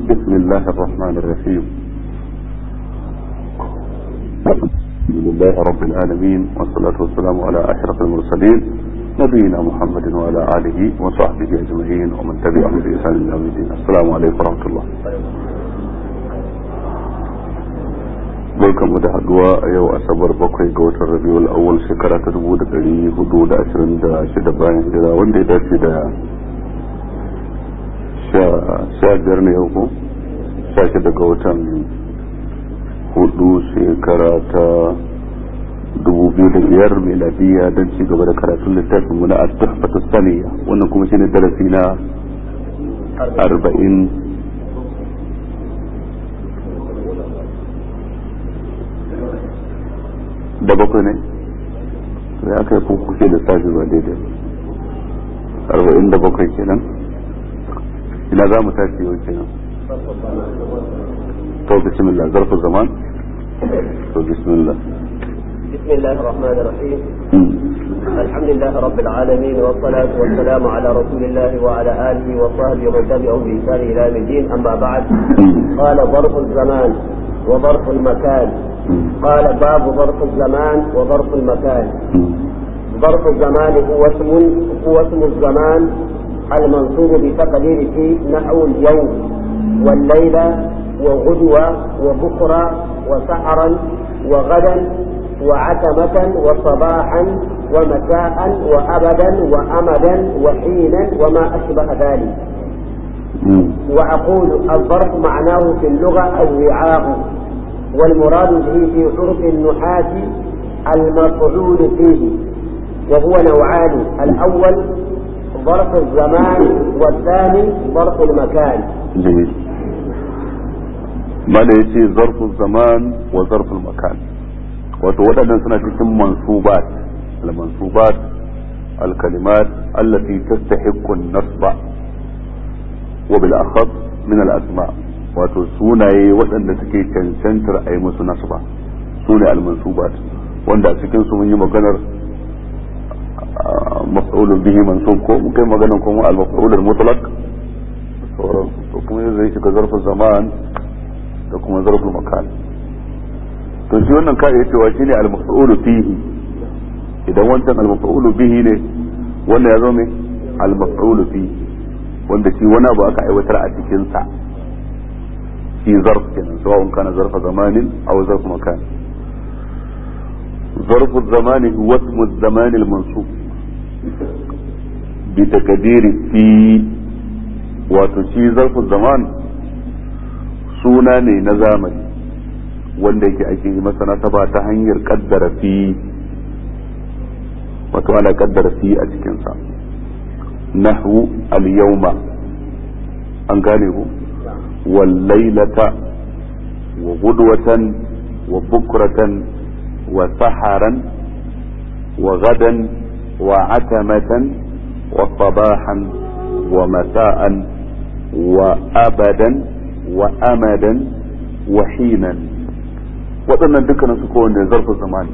بسم الله الرحمن الرحيم الحمد لله رب العالمين والصلاة والسلام على أشرف المرسلين نبينا محمد وعلى آله وصحبه أجمعين ومن تبعهم بإحسان إلى يوم الدين السلام عليكم ورحمة الله barkan mu da haduwa a yau asabar bakwai ga watan rabiul awwal shekara ta dubu da dari hudu da ashirin da shida bayan hijira wanda ya dace da sha biyar ne yau ko sha shida ga watan hudu shekara ta dubu biyu da biyar miladiya don ci gaba da karatun littafin mu na at-tuhfatu saniya wannan kuma shine darasi na arba'in da bakwai ne sai aka yi kuke da safi ba daidai arba'in da bakwai kenan ina za mu tashi yau kenan to bismillah zarfu zaman to bismillah بسم الله الرحمن الرحيم الحمد لله رب العالمين والصلاة والسلام على رسول الله وعلى آله وصحبه ومن تبعهم بإحسان إلى يوم الدين أما بعد قال ظرف الزمان وظرف المكان قال باب ظرف الزمان وظرف المكان ظرف الزمان هو اسم هو اسم الزمان المنصوب بتقدير في نحو اليوم والليلة وغدوة وبكرة وسحرا وغدا وعتمة وصباحا ومساء وأبدا وأمدا وحينا وما أشبه ذلك وأقول الظرف معناه في اللغة الوعاء والمراد به في عرف النحاة المفعول فيه وهو نوعان الأول ظرف الزمان والثاني ظرف المكان جميل ما يجي ظرف الزمان وظرف المكان wato waɗannan suna cikin mansubat al-mansubat al-kalimat allati tastahiqqu an-nasba wa bil akhas min al-asma wato sunaye waɗanda suke cancantar a yi musu nasba sune al-mansubat wanda a cikin su mun yi maganar maf'ulun bihi mansub ko mun kai maganar kuma al-maf'ul al-mutlaq sauran to kuma zai shiga zarfin zaman da kuma zarfin makan to shi wannan ka iya cewa shine al-maf'ulu fihi idan wancan al-maf'ulu bihi ne wannan ya zo me al-maf'ulu fihi wanda shi wani abu aka aiwatar a cikin sa shi zarf kenan sawa'un kana zarfa zamanin aw zarf makan ظرف الزمان هو اسم الزمان المنصوب بتقدير في وتشي ظرف الزمان suna ne na zamani wanda yake ake yi masa nasaba ta hanyar kaddara fi wato ana kaddara fi a cikinsa nahwu al-yawma an gane ku wal laylata wa gudwatan wa bukratan wa saharan wa gadan wa atamatan wa sabahan wa masa'an wa abadan wa amadan wa hinan waɗannan dukkanin su kowanne zarfin zamani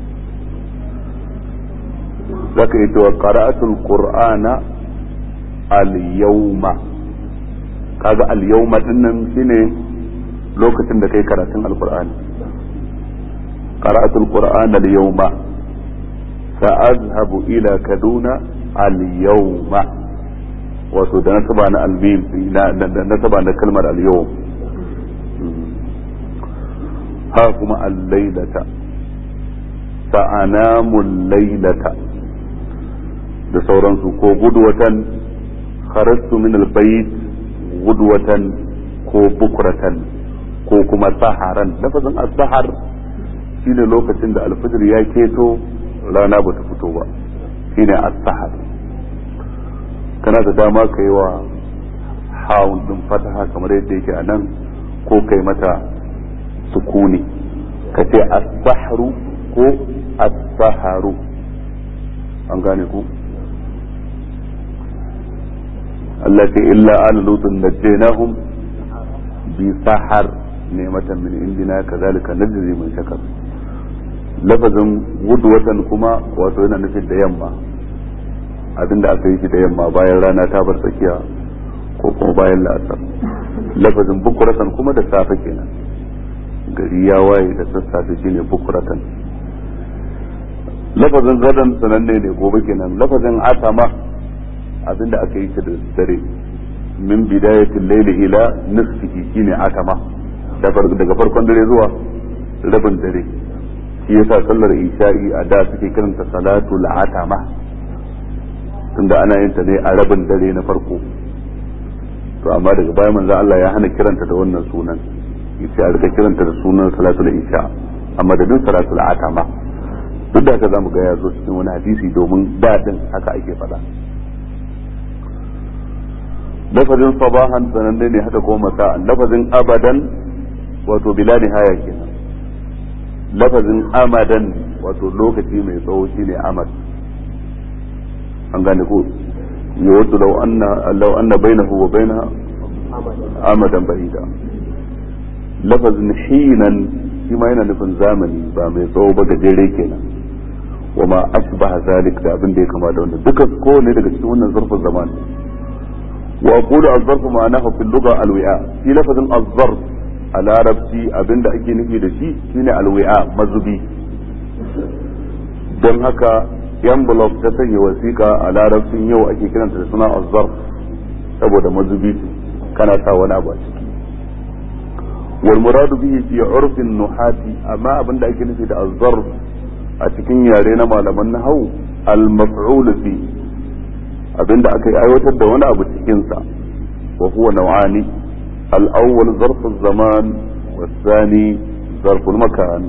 za ka yi cewa qara'atul qur'ana al-yawma kaga al-yawma dinnan shine lokacin da kai karatun al-qur'ani qara'atul qur'ana al-yawma sa'azhabu ila kaduna al-yawma wato da nasaba na al-mim da nasaba na kalmar al-yawm ha kuma al-lailata sa'anamu lailata da sauransu ko gudwatan kharastu min al-bayt gudwatan ko bukratan ko kuma saharan lafazin as-sahar shine lokacin da alfajir ya keto rana bata fito ba shine as-sahar kana da dama ka yi wa hawun din fataha kamar yadda yake a nan ko kai mata sukuni ka ce as-sahru ko as-saharu an gane ku Allah ce illa ala lutun najjaynahum bi sahar ni'matan min indina kazalika najzi man shakar lafazin watan kuma wato yana nufin da yamma abinda aka yi shi da yamma bayan rana ta bar tsakiya ko kuma bayan la'asar lafazin bukuratan kuma da safe kenan gari ya waye da sassafe shine bukuratan lafazin gadan sananne ne gobe kenan lafazin atama abinda aka yi shi da dare min bidayatil layli ila nisfihi shine atama daga farkon dare zuwa rabin dare shi yasa sallar isha'i a da suke kiranta salatul atama tunda ana yin ta ne a rabin dare na farko to amma daga baya manzo Allah ya hana kiranta da wannan sunan yace a rika kiranta da sunan salatul isha amma da duk salatul atama duk da haka zamu ga ya zo cikin wani hadisi domin dadin haka ake faɗa lafazin sabahan sananne ne haka ko masa'an lafazin abadan wato bila nihaya kenan lafazin amadan wato lokaci mai tsawo shine amad an gane ko yawaddu law anna law anna bainahu wa bainaha amadan bahida lafazin hinan shi ma yana nufin zamani ba mai tsawo ba gajere kenan wa ma ashbaha zalik da abin da ya kama da wannan duka ko ne daga cikin wannan zarfin zaman wa aqulu az-zarf ma'anahu fil lugha al-wi'a fi lafazin az-zarf a larabci abin da ake nufi da shi shine al-wi'a mazubi don haka envelope ta sanya wasiƙa a larabcin yau ake kiranta da suna az-zarf saboda mazubi kana sa wani abu a ciki wal muradu bihi fi urfin nuhati amma abinda ake nufi da az-zarf a cikin yare na malaman nahwu al-maf'ul fi abinda aka aiwatar da wani abu cikin sa wa huwa naw'ani al-awwal zarf az-zaman والثاني ظرف المكان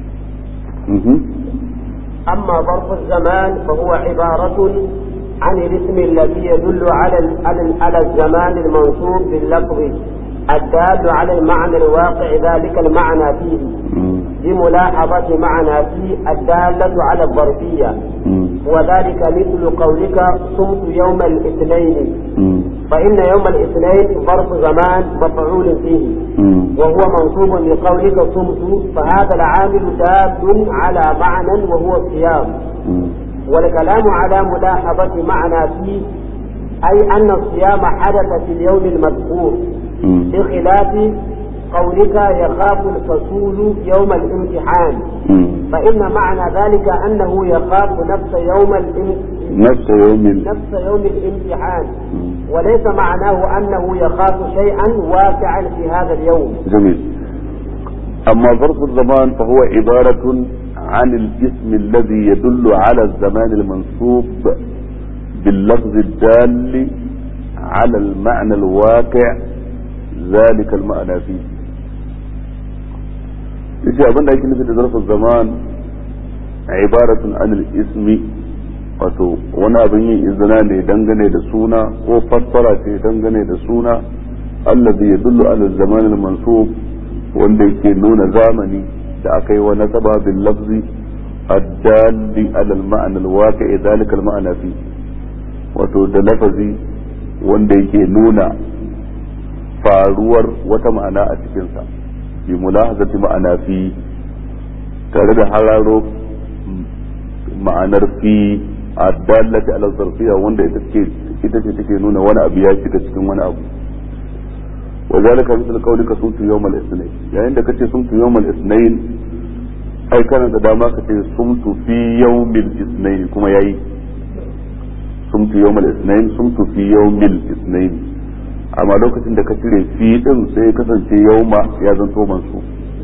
أما ظرف الزمان فهو عبارة عن الاسم الذي يدل على على الزمان المنصوب باللفظ الدال على المعنى الواقع ذلك المعنى فيه بملاحظة معنى فيه الدالة على الظرفية وذلك مثل قولك صمت يوم الاثنين فإن يوم الاثنين ظرف زمان مفعول فيه وهو منصوب بقولك صمت فهذا العامل دال على معنى وهو الصيام والكلام على ملاحظة معنى فيه أي أن الصيام حدث في اليوم المذكور بخلاف قولك يخاف الفصول يوم الامتحان فإن معنى ذلك أنه يخاف نفس يوم نفس يوم نفس يوم الامتحان وليس معناه أنه يخاف شيئا واقعا في هذا اليوم جميل أما ظرف الزمان فهو عبارة عن الاسم الذي يدل على الزمان المنصوب باللفظ الدال على المعنى الواقع ذلك المعنى فيه yace abin da ake nufi da zarfin zaman ibaratun anil ismi wato wani abin yin izina ne dangane da suna ko fassara ce dangane da suna allazi yadullu ala zaman al mansub wanda yake nuna zamani da aka yi wa nasaba bil lafzi addalli ala al ma'na al waqi'i dhalika al ma'na fi wato da lafazi wanda yake nuna faruwar wata ma'ana a cikinsa bi mulahazati ma'ana fi tare da hararo ma'anar fi addallati ala zarfiya wanda ita ce ita ce take nuna wani abu ya shiga cikin wani abu wa zalika misal qawlika sumtu yawmal ithnain yayin da kace sumtu yawmal ithnain ai kana da dama ka ce sumtu fi yawmil ithnain kuma yayi sumtu yawmal ithnain sumtu fi yawmil ithnain amma lokacin da ka cire fi din sai ya kasance yauma ya zanto mansu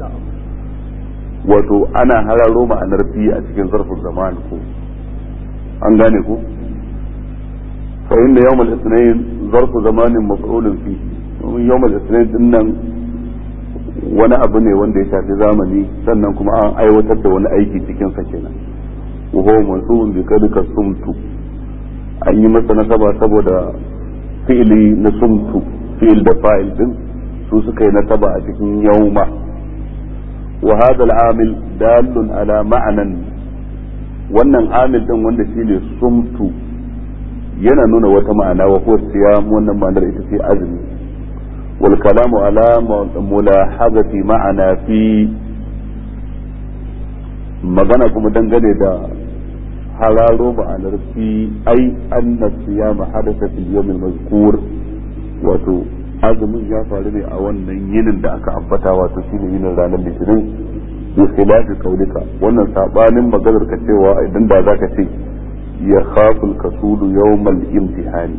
wato ana hararo ma'anar fi a cikin zarfin zaman ko an gane ko fa inda yawmal ithnain zarfu zamanin maf'ulun fi domin yawmal ithnain din nan wani abu ne wanda ya shafi zamani sannan kuma an aiwatar da wani aiki cikin sa kenan wa huwa mansubun bi kadika sumtu an yi masa nasaba saboda fi'ili na sumtu fi'il da fa'il din su suka yi nasaba a cikin yauma wa hadha al-amil dalun ala ma'anan wannan amil din wanda shine sumtu yana nuna wata ma'ana wa huwa siyam wannan ma'anar ita ce azumi wal kalamu ala mulahazati ma'ana fi magana kuma dangane da hararo ma'anar fi ai anna siyama hadatha fil yawm al mazkur wato azumin ya faru ne a wannan yinin da aka ambata wato shine yinin ranar litinin bi khilafi qaulika wannan sabanin maganar ka cewa idan da zaka ce ya khaful kasulu yawmal imtihani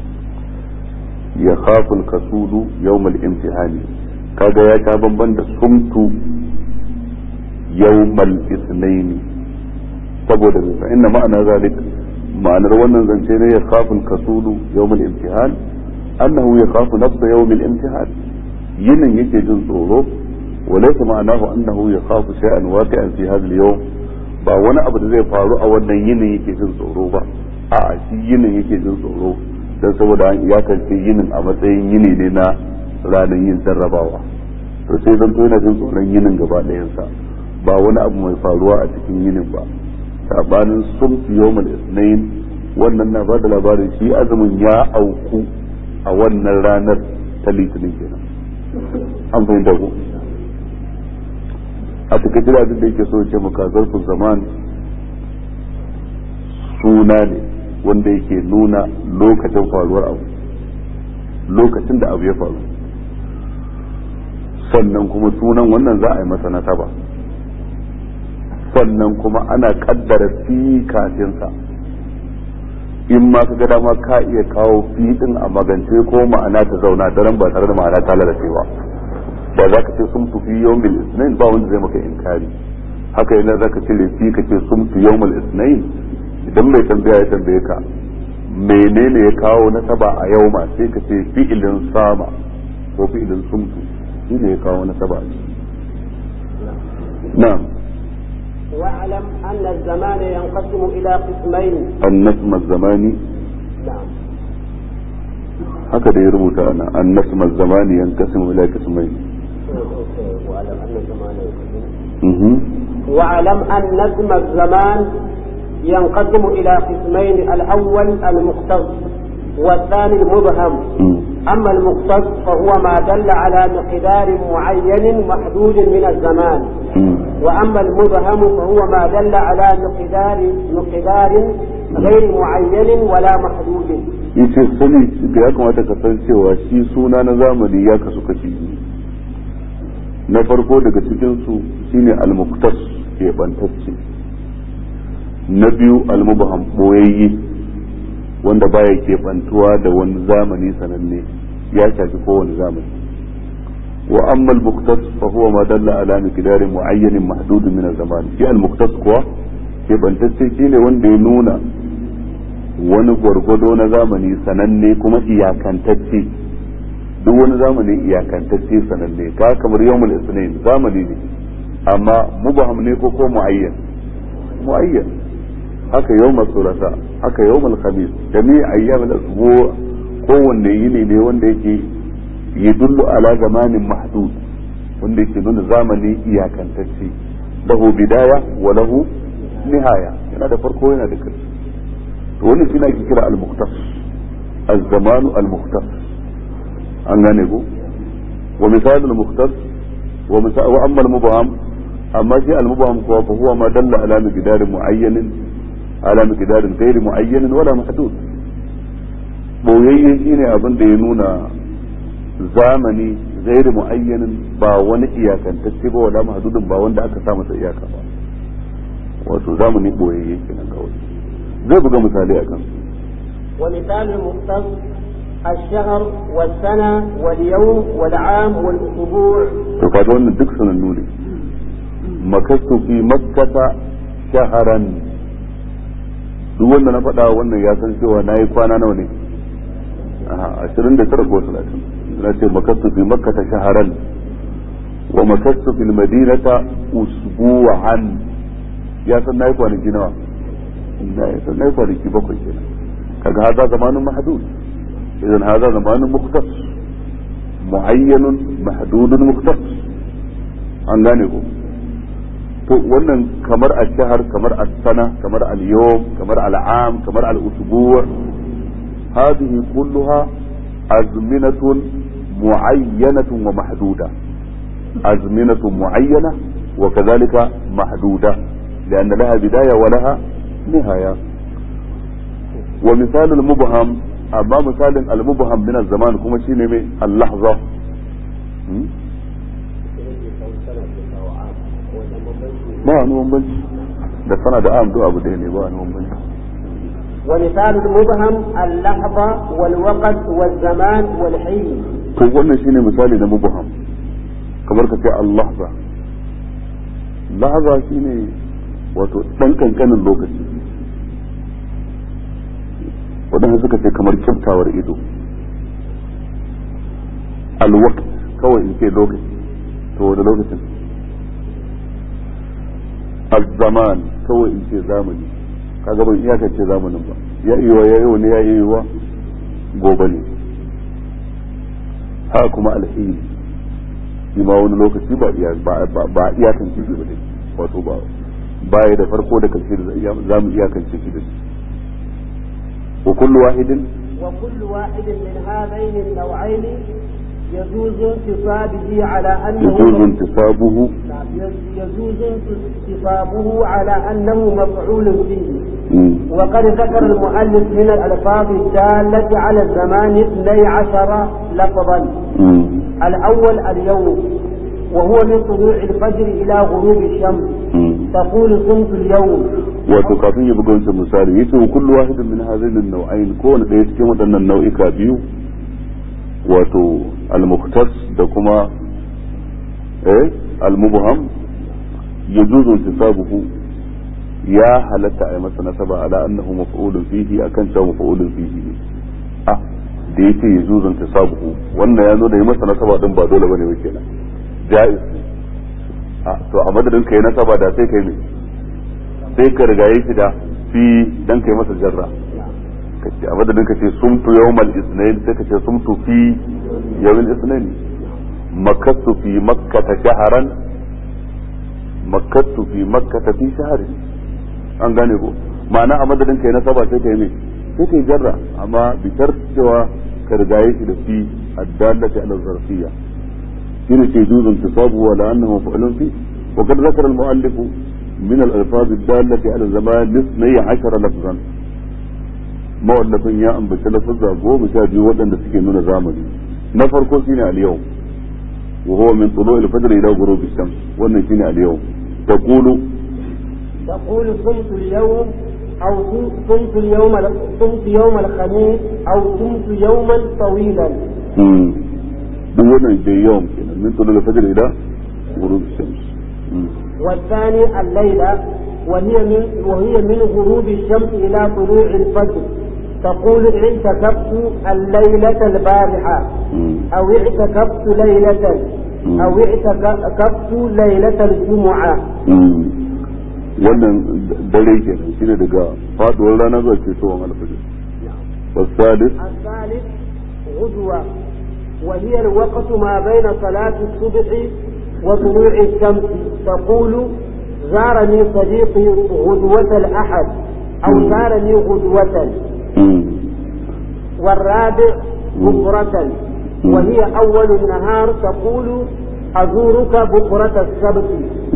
ya khaful kasulu yawmal imtihani kaga ya ta bamban da sumtu yawmal ithnaini saboda fa inna ma'ana zalik ma'anar wannan zance ne ya khaful kasulu yawmal imtihan annahu ya khafu nafsa yawmal imtihan yinin yake jin tsoro وليس معناه أنه يخاف شيئا واقعا في هذا اليوم ba wani abu da zai faru a wannan yinin yake jin tsoro ba a shi yinin yake jin tsoro don saboda an iyakance yinin a matsayin yini ne na ranar yin jarrabawa to sai zan to yana jin tsoron yinin gaba ɗayansa ba wani abu mai faruwa a cikin yinin ba sabanin sumtu yawmal isnain wannan na bada labarin shi azumin ya auku a wannan ranar ta litinin kenan an fahimta ko a takaice da da yake so ce maka zarfin zaman suna ne wanda yake nuna lokacin faruwar abu lokacin da abu ya faru sannan kuma sunan wannan za a yi masa nasaba sannan kuma ana kaddara fi kafinsa in ma ka ga dama ka iya kawo fi din a magance ko ma'ana ta zauna daren ba tare da ma'ana ta lalace ba da za ka ce sun fi yawmil isnain ba wanda zai maka inkari haka yana za ka cire fi ka ce sun fi yawmil isnain idan mai tambaya ya tambaye ka menene ya kawo nasaba a yau ma sai ka ce fi'ilin sama ko fi'ilin sumtu shi ne ya kawo nasaba a ciki na'am واعلم أن الزمان ينقسم إلى قسمين النسم الزماني نعم haka da ya rubuta ana annasm az-zamani yanqasimu ila qismayn واعلم أن الزمان ينقسم mhm واعلم أن اسم الزمان ينقسم إلى قسمين الأول المختص والثاني المبهم mhm أما المختص فهو ما دل على مقدار معين محدود من الزمان mhm وأما المبهم فهو ما دل على مقدار مقدار غير معين ولا محدود yace sani da ya kamata ka san cewa shi suna na zamani ya kasu kashi biyu na farko daga cikin su shine al-muqtas ke bantacce na biyu al-mubham boyayye wanda baya ke bantuwa da wani zamani sananne ya shafi kowane zamani wa amma al-muqtas fa huwa ma dalla ala miqdarin mu'ayyanin mahdudin min az-zaman shi al-muqtas kuwa ke bantacce shine wanda ya nuna wani gwargwado na zamani sananne kuma iyakantacce duk wani zamani iyakantacce sananne ka kamar yawmul isnin zamani ne amma mubaham ne ko ko muayyan muayyan haka yawmul thulatha haka yawmul khamis jami' ayyam al-asbu' kowanne yini ne wanda yake yadullu ala zamanin mahdud wanda yake nuna zamani iyakantacce lahu bidaya wa lahu nihaya yana da farko yana da ƙarshe to wannan shi ake kira al-muqtas az-zamanu al-muqtas an gane ko wa misal al-muqtas wa misal wa amma al-mubham amma shi al-mubham ko fa huwa ma dalla ala miqdar muayyan ala miqdar ghayr muayyan wala mahdud boyayye shine abin da ya nuna zamani ghayr muayyan ba wani iyakantacce ba wala mahdudin ba wanda aka sa masa iyaka ba wato zamani boyayye kenan kawai zai buga misali a kan ومثال المختص الشهر والسنة واليوم والعام والأسبوع to kaga wannan duk sanannu ne makastu fi makkata shaharan duk wanda na faɗa wannan ya san cewa na yi kwana nawa ne ashirin da tara ko talatin na ce makastu fi makkata shaharan wa makastu fil madinata usbu'an ya san na yi kwanaki nawa na ya san na yi kwanaki bakwai kenan kaga haza zamanin mahdud idan haza zamanin muktas muayyanun mahdudun muktas an gane ko to wannan kamar al-shahr kamar al-sana kamar al-yawm kamar al-am kamar al-usbu' هذه كلها أزمنة معينة ومحدودة أزمنة معينة وكذلك محدودة لأن لها بداية ولها نهاية ومثال المبهم amma misalin al-mubham min zaman kuma shine mai al-lahza ba wani bambanci da sana da am duk abu ɗaya ne ba wani bambanci ومثال المبهم اللحظة والوقت والزمان والحين to wannan shine misali na mubham kamar ka ce al-lahza lahza shine wato dan kankanin lokaci wadanda suka ce kamar kyaftawar ido al-waqt kawai in ce lokaci to wani lokacin al-zaman kawai in ce zamani kaga ban iyakance zamanin ba ya iya ya yau ne ya iya wa gobe ne haka kuma alheri shi ma wani lokaci ba iya ba iyakance shi ba dai wato ba baya da farko da karshe da za mu iyakance shi da shi wa kullu wahidin wa kullu wahidin min hadain an-naw'ain يجوز انتصابه على أنه يجوز انتصابه يجوز انتصابه على أنه مفعول به وقد ذكر المؤلف من الألفاظ الدالة على الزمان اثني عشر لفظا الأول اليوم وهو من طلوع الفجر إلى غروب الشمس تقول صمت اليوم wato kafin ya buga wancan misali yace wa kullu wahidin min hadhihi an-naw'ain kowane ɗaya cikin waɗannan nau'ika biyu wato al-mukhtas da kuma eh al-mubham yajuzu intisabuhu ya halatta a masa nasaba ala annahu maf'ulun fihi akan cewa maf'ulun fihi ne ah da yake yajuzu intisabuhu wannan ya zo da yi masa nasaba din ba dole bane ba kenan jaiz a to a madadin kai nasaba da sai kai ne sai ka rigaye shi da fi dan kai masa jarra kace a madadin ka ce sumtu yawmal isnain sai ka ce sumtu fi yawmal isnain makattu fi makkata shahran makattu fi makkata fi shahrin an gane ko ma'ana a madadin kai na saba sai kai ne sai kai jarra amma bi cewa ka rigaye shi da fi addallati ala zarfiyya shine ce juzun tisabu wa la annahu fa'lun fi wa qad zakara al-mu'allif min al-alfaz ad-dallati ala zaman 12 lafzan mawallafin ya ambaci lafazza goma sha biyu waɗanda suke nuna zamani na farko shine al-yau wa huwa min tulu al-fajr ila ghurub ash-shams wannan shine al-yau taqulu تقول صمت اليوم أو صمت اليوم صمت يوم الخميس أو صمت يوما طويلا. duk wannan dai yawan kenan min tulu al-fajr ila ghurub ash-shams والثاني الليلة وهي من وهي من غروب الشمس إلى طلوع الفجر تقول اعتكفت الليلة البارحة أو اعتكفت ليلة أو اعتكفت ليلة الجمعة wannan dare ke nan shine daga faduwar rana zuwa ketowar alfajir والثالث الثالث غدوة وهي الوقت ما بين صلاة الصبح وطلوع الشمس تقول زارني صديقي غدوة الأحد أو زارني غدوة والرابع بكرة وهي أول النهار تقول أزورك بكرة السبت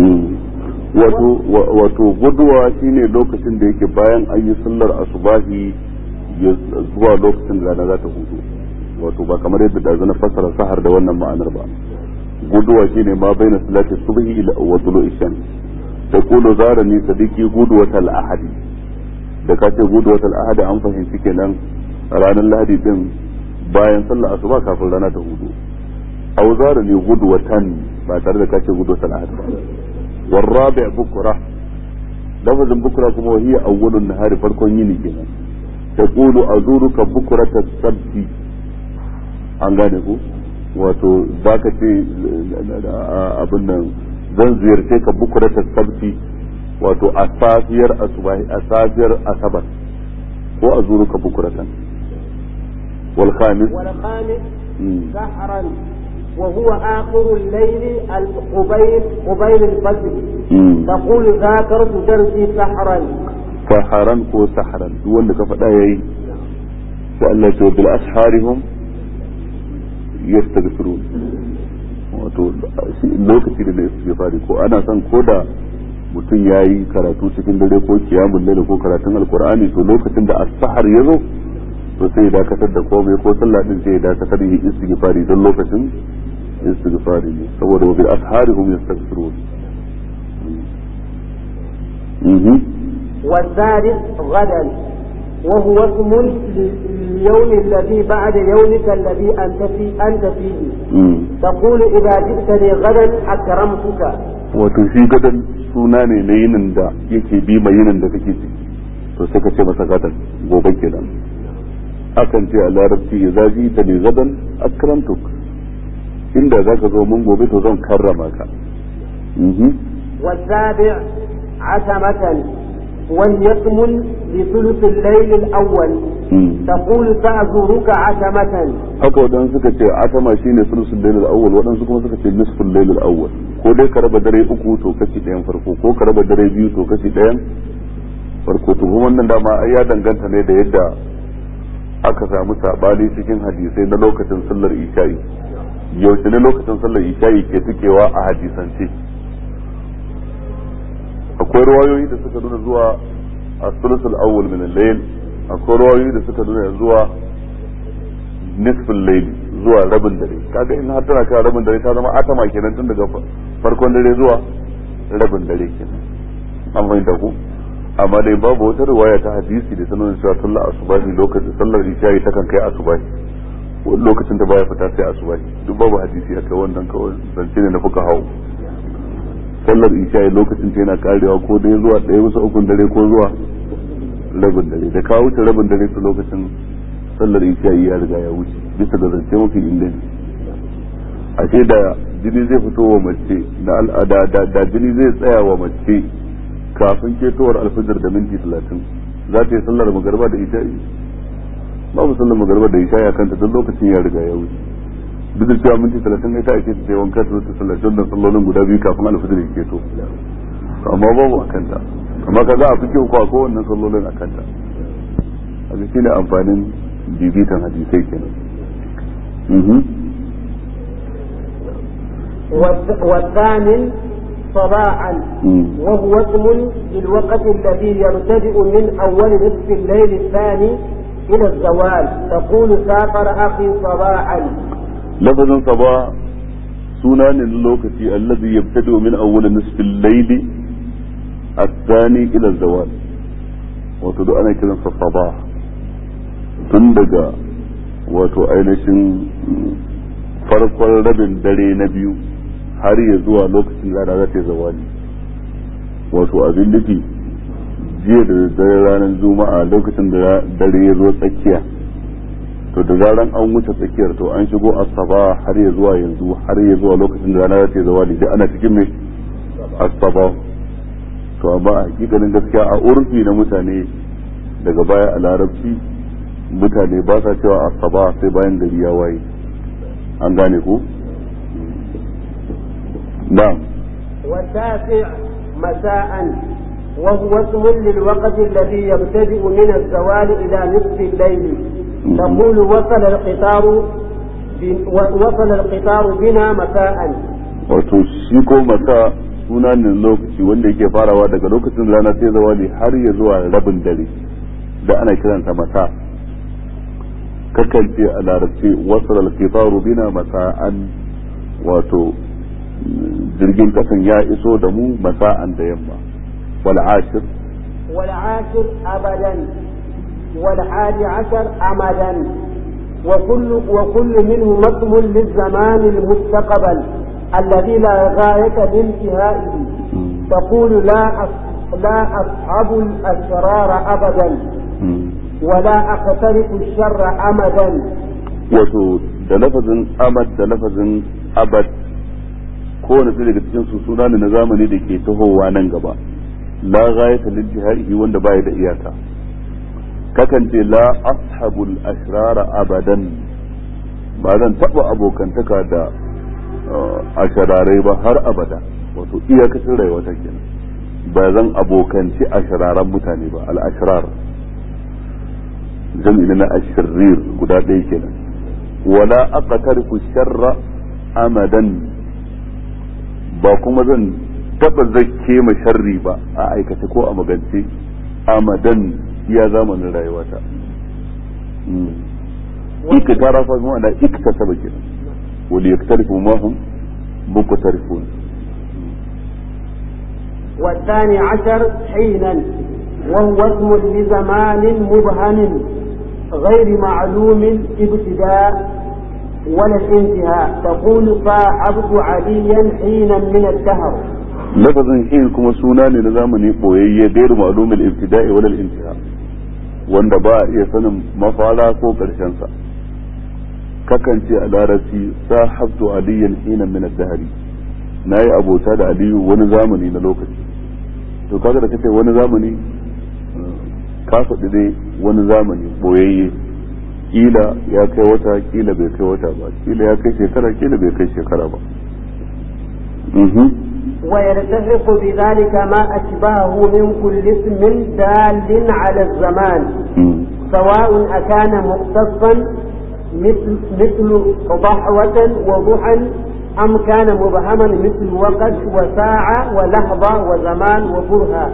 wato guduwa shine lokacin da yake bayan an yi sallar asubahi zuwa lokacin da rana za ta hudu wato ba kamar yadda da na fassara sahar da wannan ma'anar ba guduwa shine ma baina salati subhi ila wa tulu'i shams taqulu zarani sadiqi gudwatal ahadi da ka ce gudwatal ahadi an fahimci kenan ranar lahadi din bayan sallar asuba kafin rana ta hudu aw zarani gudwatan ba tare da ka ce gudwatal ahadi ba والرابع بكرة لفظ بكرة كما هي أول النهار فرقون يني كنا تقول أزورك بكرة السبت an gane ku wato za ka ce abin nan zan ziyarce ka bukura ta sabti wato a safiyar asubahi a safiyar asabar ko a zuru ka bukuratan wal khamis wal khamis sahran وهو آخر الليل قبيل قبيل الفجر تقول ذاكرت درسي سحرا سحرا كو سحرا دون لك فدا يي سألت بالأسحار هم yastaghfirun wato lokaci da na istighfari ko ana son ko da mutum ya yi karatu cikin dare ko kiyamun laila ko karatun alkur'ani to lokacin da as-sahar ya zo to sai ya dakatar da komai ko sallah din sai ya dakatar yi istighfari don lokacin istighfari ne saboda wa bil asharihum yastaghfirun mhm والثالث غدا وهو اسم لليوم الذي بعد يومك الذي أنت في أنت فيه تقول إذا جئتني غدا أكرمتك wato shi gadan suna ne na yinin da yake bi mai yinin da kake ciki to sai ka ce masa gadan gobe kenan akan ce a larabci ya zaji ta ne gadan akramtuk inda za ka zo mun gobe to zan karrama ka والسابع عتمة وليكمل لثلث الليل الأول تقول سأزورك عتمة haka waɗansu suka ce atama shine sulusul lailul awwal waɗansu kuma suka ce nisful lailul awwal ko dai ka raba dare uku to kashi ɗayan farko ko ka raba dare biyu to kashi ɗayan farko to kuma wannan dama ai ya danganta ne da yadda aka samu sabani cikin hadisai na lokacin sallar isha'i yaushe ne lokacin sallar isha'i ke tukewa a hadisance akwai ruwayoyi da suka nuna zuwa a sulusul awwal min al-layl akwai ruwayoyi da suka nuna zuwa nisfin layl zuwa rabin dare kaga in har tana kai rabin dare ta zama atama kenan tun daga farkon dare zuwa rabin dare kenan an fahimta ku amma dai babu wata riwaya ta hadisi da ta nuna cewa sallar asubahi lokacin sallar isha'i ta kan kai asubahi wani lokacin da baya fita sai asubahi duk babu hadisi a kai wannan kawai zance ne na fuka hau sallar isha'i lokacin ta yana karewa ko dai zuwa ɗaya bisa ukun dare ko zuwa rabin dare da ka wuce rabin dare ta lokacin sallar isha'i ya riga ya wuce bisa ga zance mafi inganci ashe da jini zai fito wa mace da al'ada da jini zai tsaya wa mace kafin ketowar alfajir da minti talatin za ta yi sallar magarba da isha'i babu sallar magarba da isha'i a kanta don lokacin ya riga ya wuce duk da cewa minti talatin ita ake ta wanka ta ta sallar don sallolin guda biyu kafin alfajir ya keto amma babu a kanta amma ka za a fi kyau kwa kowannen sallolin a kanta a ga shine amfanin bibitan hadisai kenan والثامن صباحا وهو اسم للوقت الذي يبتدئ من أول نصف الليل الثاني إلى الزوال تقول سافر أخي صباحا لفظ صباح سنان اللوكتي الذي يبتدئ من أول نصف الليل الثاني إلى الزوال وتدو أنا كذا صباح تندق wato ainihin farkon rabin dare na biyu har ya zuwa lokacin rana za ta yi zawali wato abin nufi jiya da dare ranar juma'a lokacin da dare ya zo tsakiya to da zaran an wuce tsakiyar to an shigo asaba har ya zuwa yanzu har ya zuwa lokacin da rana za ta yi zawali da ana cikin mai asaba to amma a hakikanin gaskiya a urfi na mutane daga baya a larabci mutane ba sa cewa asaba sai bayan gari ya waye an gane ku نعم والتاسع مساء وهو اسم للوقت الذي يبتدئ من الزوال إلى نصف الليل تقول وصل القطار وصل القطار بنا مساء wato shi ko masa suna ne lokaci wanda yake farawa daga lokacin rana sai zawali har ya zuwa rabin dare da ana kiransa masa kakan ce a larabci wasal al-qitaru bina masa'an wato jirgin kasan ya iso da mu masa'an da yamma wal ashir wal ashir abadan wal hadi ashar amadan wa kullu wa kullu minhu masmun lil zaman al mustaqbal alladhi la ghayata li intihaihi تقول لا لا أصحب الأسرار أبدا ولا أقترف الشر أمدا wato da lafazin amad da lafazin abad kowane ɗaya daga cikin su suna ne na zamani da ke tahowa nan gaba la ghayata lil jihadi wanda baya da iyaka kakan ce la ashabul ashrara abadan ba zan taba abokantaka da ashararai ba har abada wato iyakacin rayuwa ta kenan ba zan abokanci ashararan mutane ba al ashrar jam'i na ashrir guda ɗaya kenan wala aqtarifu sharra amadan ba kuma zan taba zakke ma sharri ba a aikace ko a magance amadan iya zamanin rayuwata اقترف بمعنى اكتسب كده وليقترفوا ما هم مقترفون والثاني عشر حينا وهو اسم لزمان مبهم غير معلوم ابتداء ولا الانتهاء تقول صاحبت عليا حينا من الدهر lafazin hin kuma suna ne na zamani boyayye gairu ma'lumul ibtida'i wal intiha wanda ba a iya sanin mafara ko karshen sa kakan ce a larabci sahabtu aliyan hinan min ad-dahri nayi abota da aliyu wani zamani na lokaci to kaga da kace wani zamani ka faɗi dai wani zamani boyayye kila ya kai wata kila bai kai wata ba kila ya kai shekara kila bai kai shekara ba ويلتحق بذلك ما أشبهه من كل اسم دال على الزمان سواء أكان مختصا مثل مثل ضحوة وضحى أم كان مبهما مثل وقت وساعة ولحظة وزمان وبرهة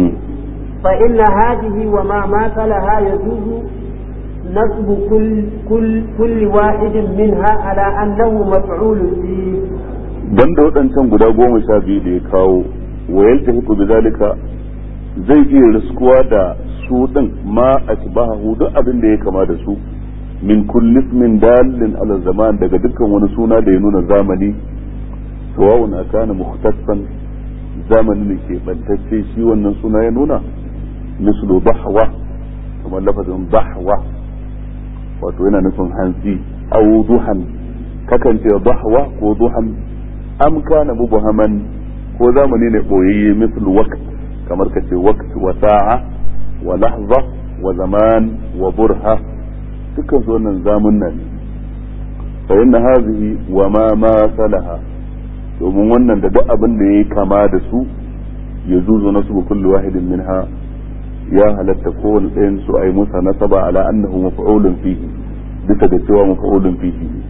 فإن هذه وما ماثلها يجوز نصب كل كل كل واحد منها على أنه مفعول فيه banda waɗancan guda goma sha biyu da ya kawo wa yalta hiku bi zalika zai iya riskuwa da su ɗin ma a shibahu duk abin da ya kama da su min kulli ismin dalilin ala zaman daga dukkan wani suna da ya nuna zamani sawa'un akana mukhtassan zamani ne ke bantacce shi wannan suna ya nuna mislu bahwa kamar lafazin bahwa wato yana nufin hanzi au duhan kakan ce bahwa ko duhan am kana mubhaman ko zamani ne boyayye misal waqt kamar ka ce waqt wa sa'a wa lahza wa zaman wa burha dukkan su wannan zamunna ne fa inna hadhihi wa ma ma salaha domin wannan da duk abin da yayi kama da su ya zuzu nasu kullu wahidin minha ya halatta kowane ɗayan su ai musa nasaba ala annahu maf'ulun fihi bisa da cewa maf'ulun fihi ne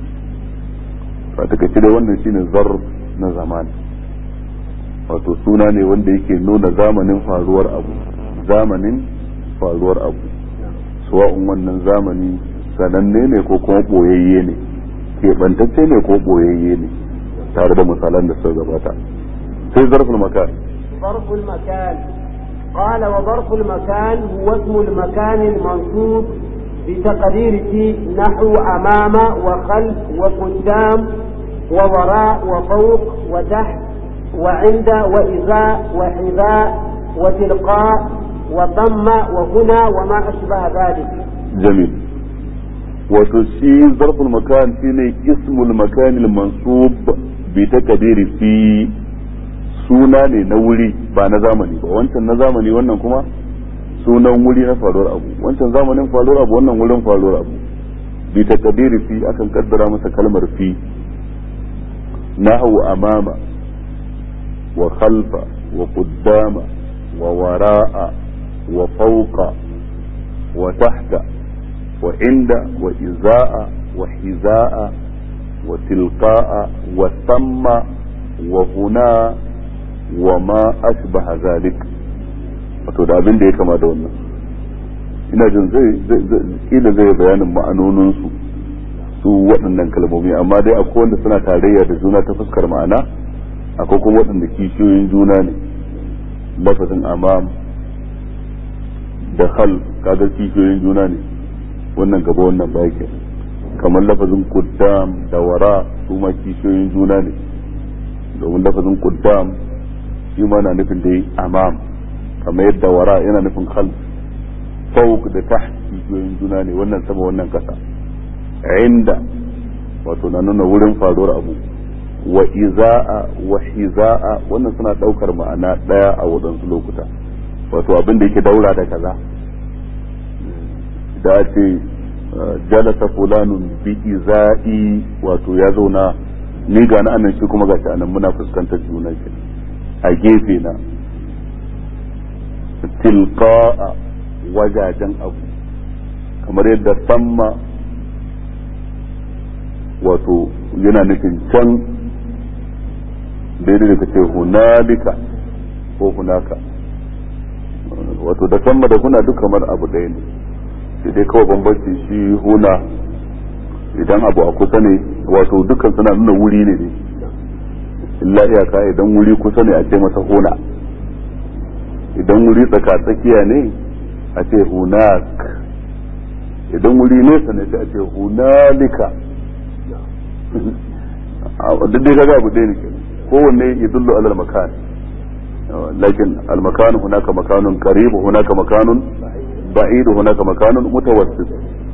fa take da wannan shine zarf na zaman wato suna ne wanda yake nuna zamanin faruwar abu zamanin faruwar abu suwa'un wannan zamani sananne ne ko kuma boyayye ne keɓantacce ne ko boyayye ne tare da misalan da suka gabata sai zarful makan ظرف المكان قال وظرف المكان هو اسم المكان المنصوب بتقدير في نحو أمام وخلف وقدام ووراء وفوق وتحت وعند وإذاء وحذاء وتلقاء وثم وهنا وما أشبه ذلك جميل وتشي ظرف المكان شيني اسم المكان المنصوب بتقدير في suna ne na wuri ba na zamani ba wancan na zamani wannan kuma sunan wuri na faruwar abu wancan zamanin faruwar abu wannan wurin faruwar abu bi takdiri fi akan kaddara masa kalmar fi نحو أمام وخلف وقدام ووراء وفوق وتحت وعند وإزاء وحذاء وتلقاء وثم وهنا وما أشبه ذلك wato da abin da ya kama da wannan ina jin zai kila zai bayanin ma'anoninsu su waɗannan kalmomi amma dai akwai wanda suna tarayya da juna ta fuskar ma'ana akwai kuma waɗanda kishiyoyin juna ne lafazin amam da hal kaga kishiyoyin juna ne wannan gaba wannan baki kamar lafazin kuddam da wara su ma kishiyoyin juna ne domin lafazin kuddam shi ma na nufin dai amam kamar yadda wara yana nufin hal fawq da taht kishiyoyin juna ne wannan sama wannan kasa inda wato na nuna wurin faruwar abu wa iza'a wa hiza'a wannan suna daukar ma'ana daya a wadansu lokuta wato abin da yake daura da kaza da ce jalasa fulanun bi iza'i wato ya zauna ni ga na anan shi kuma gashi anan muna fuskantar juna ke a gefe na tilqa'a wajajen abu kamar yadda samma wato yana nufin can daidai da kace hunalika ko hunaka wato da samma da kuna duk kamar abu ɗaya ne sai dai kawai bambanci shi huna idan abu a kusa ne wato dukkan suna nuna wuri ne ne illa iyaka idan wuri kusa ne a ce masa huna idan wuri tsaka tsakiya ne a ce hunak idan wuri nesa ne sai a ce hunalika duk dai kaga abu dai ne kowanne ya dullu alal makan lakin al makan hunaka makanun qarib hunaka makanun ba'id hunaka makanun mutawassit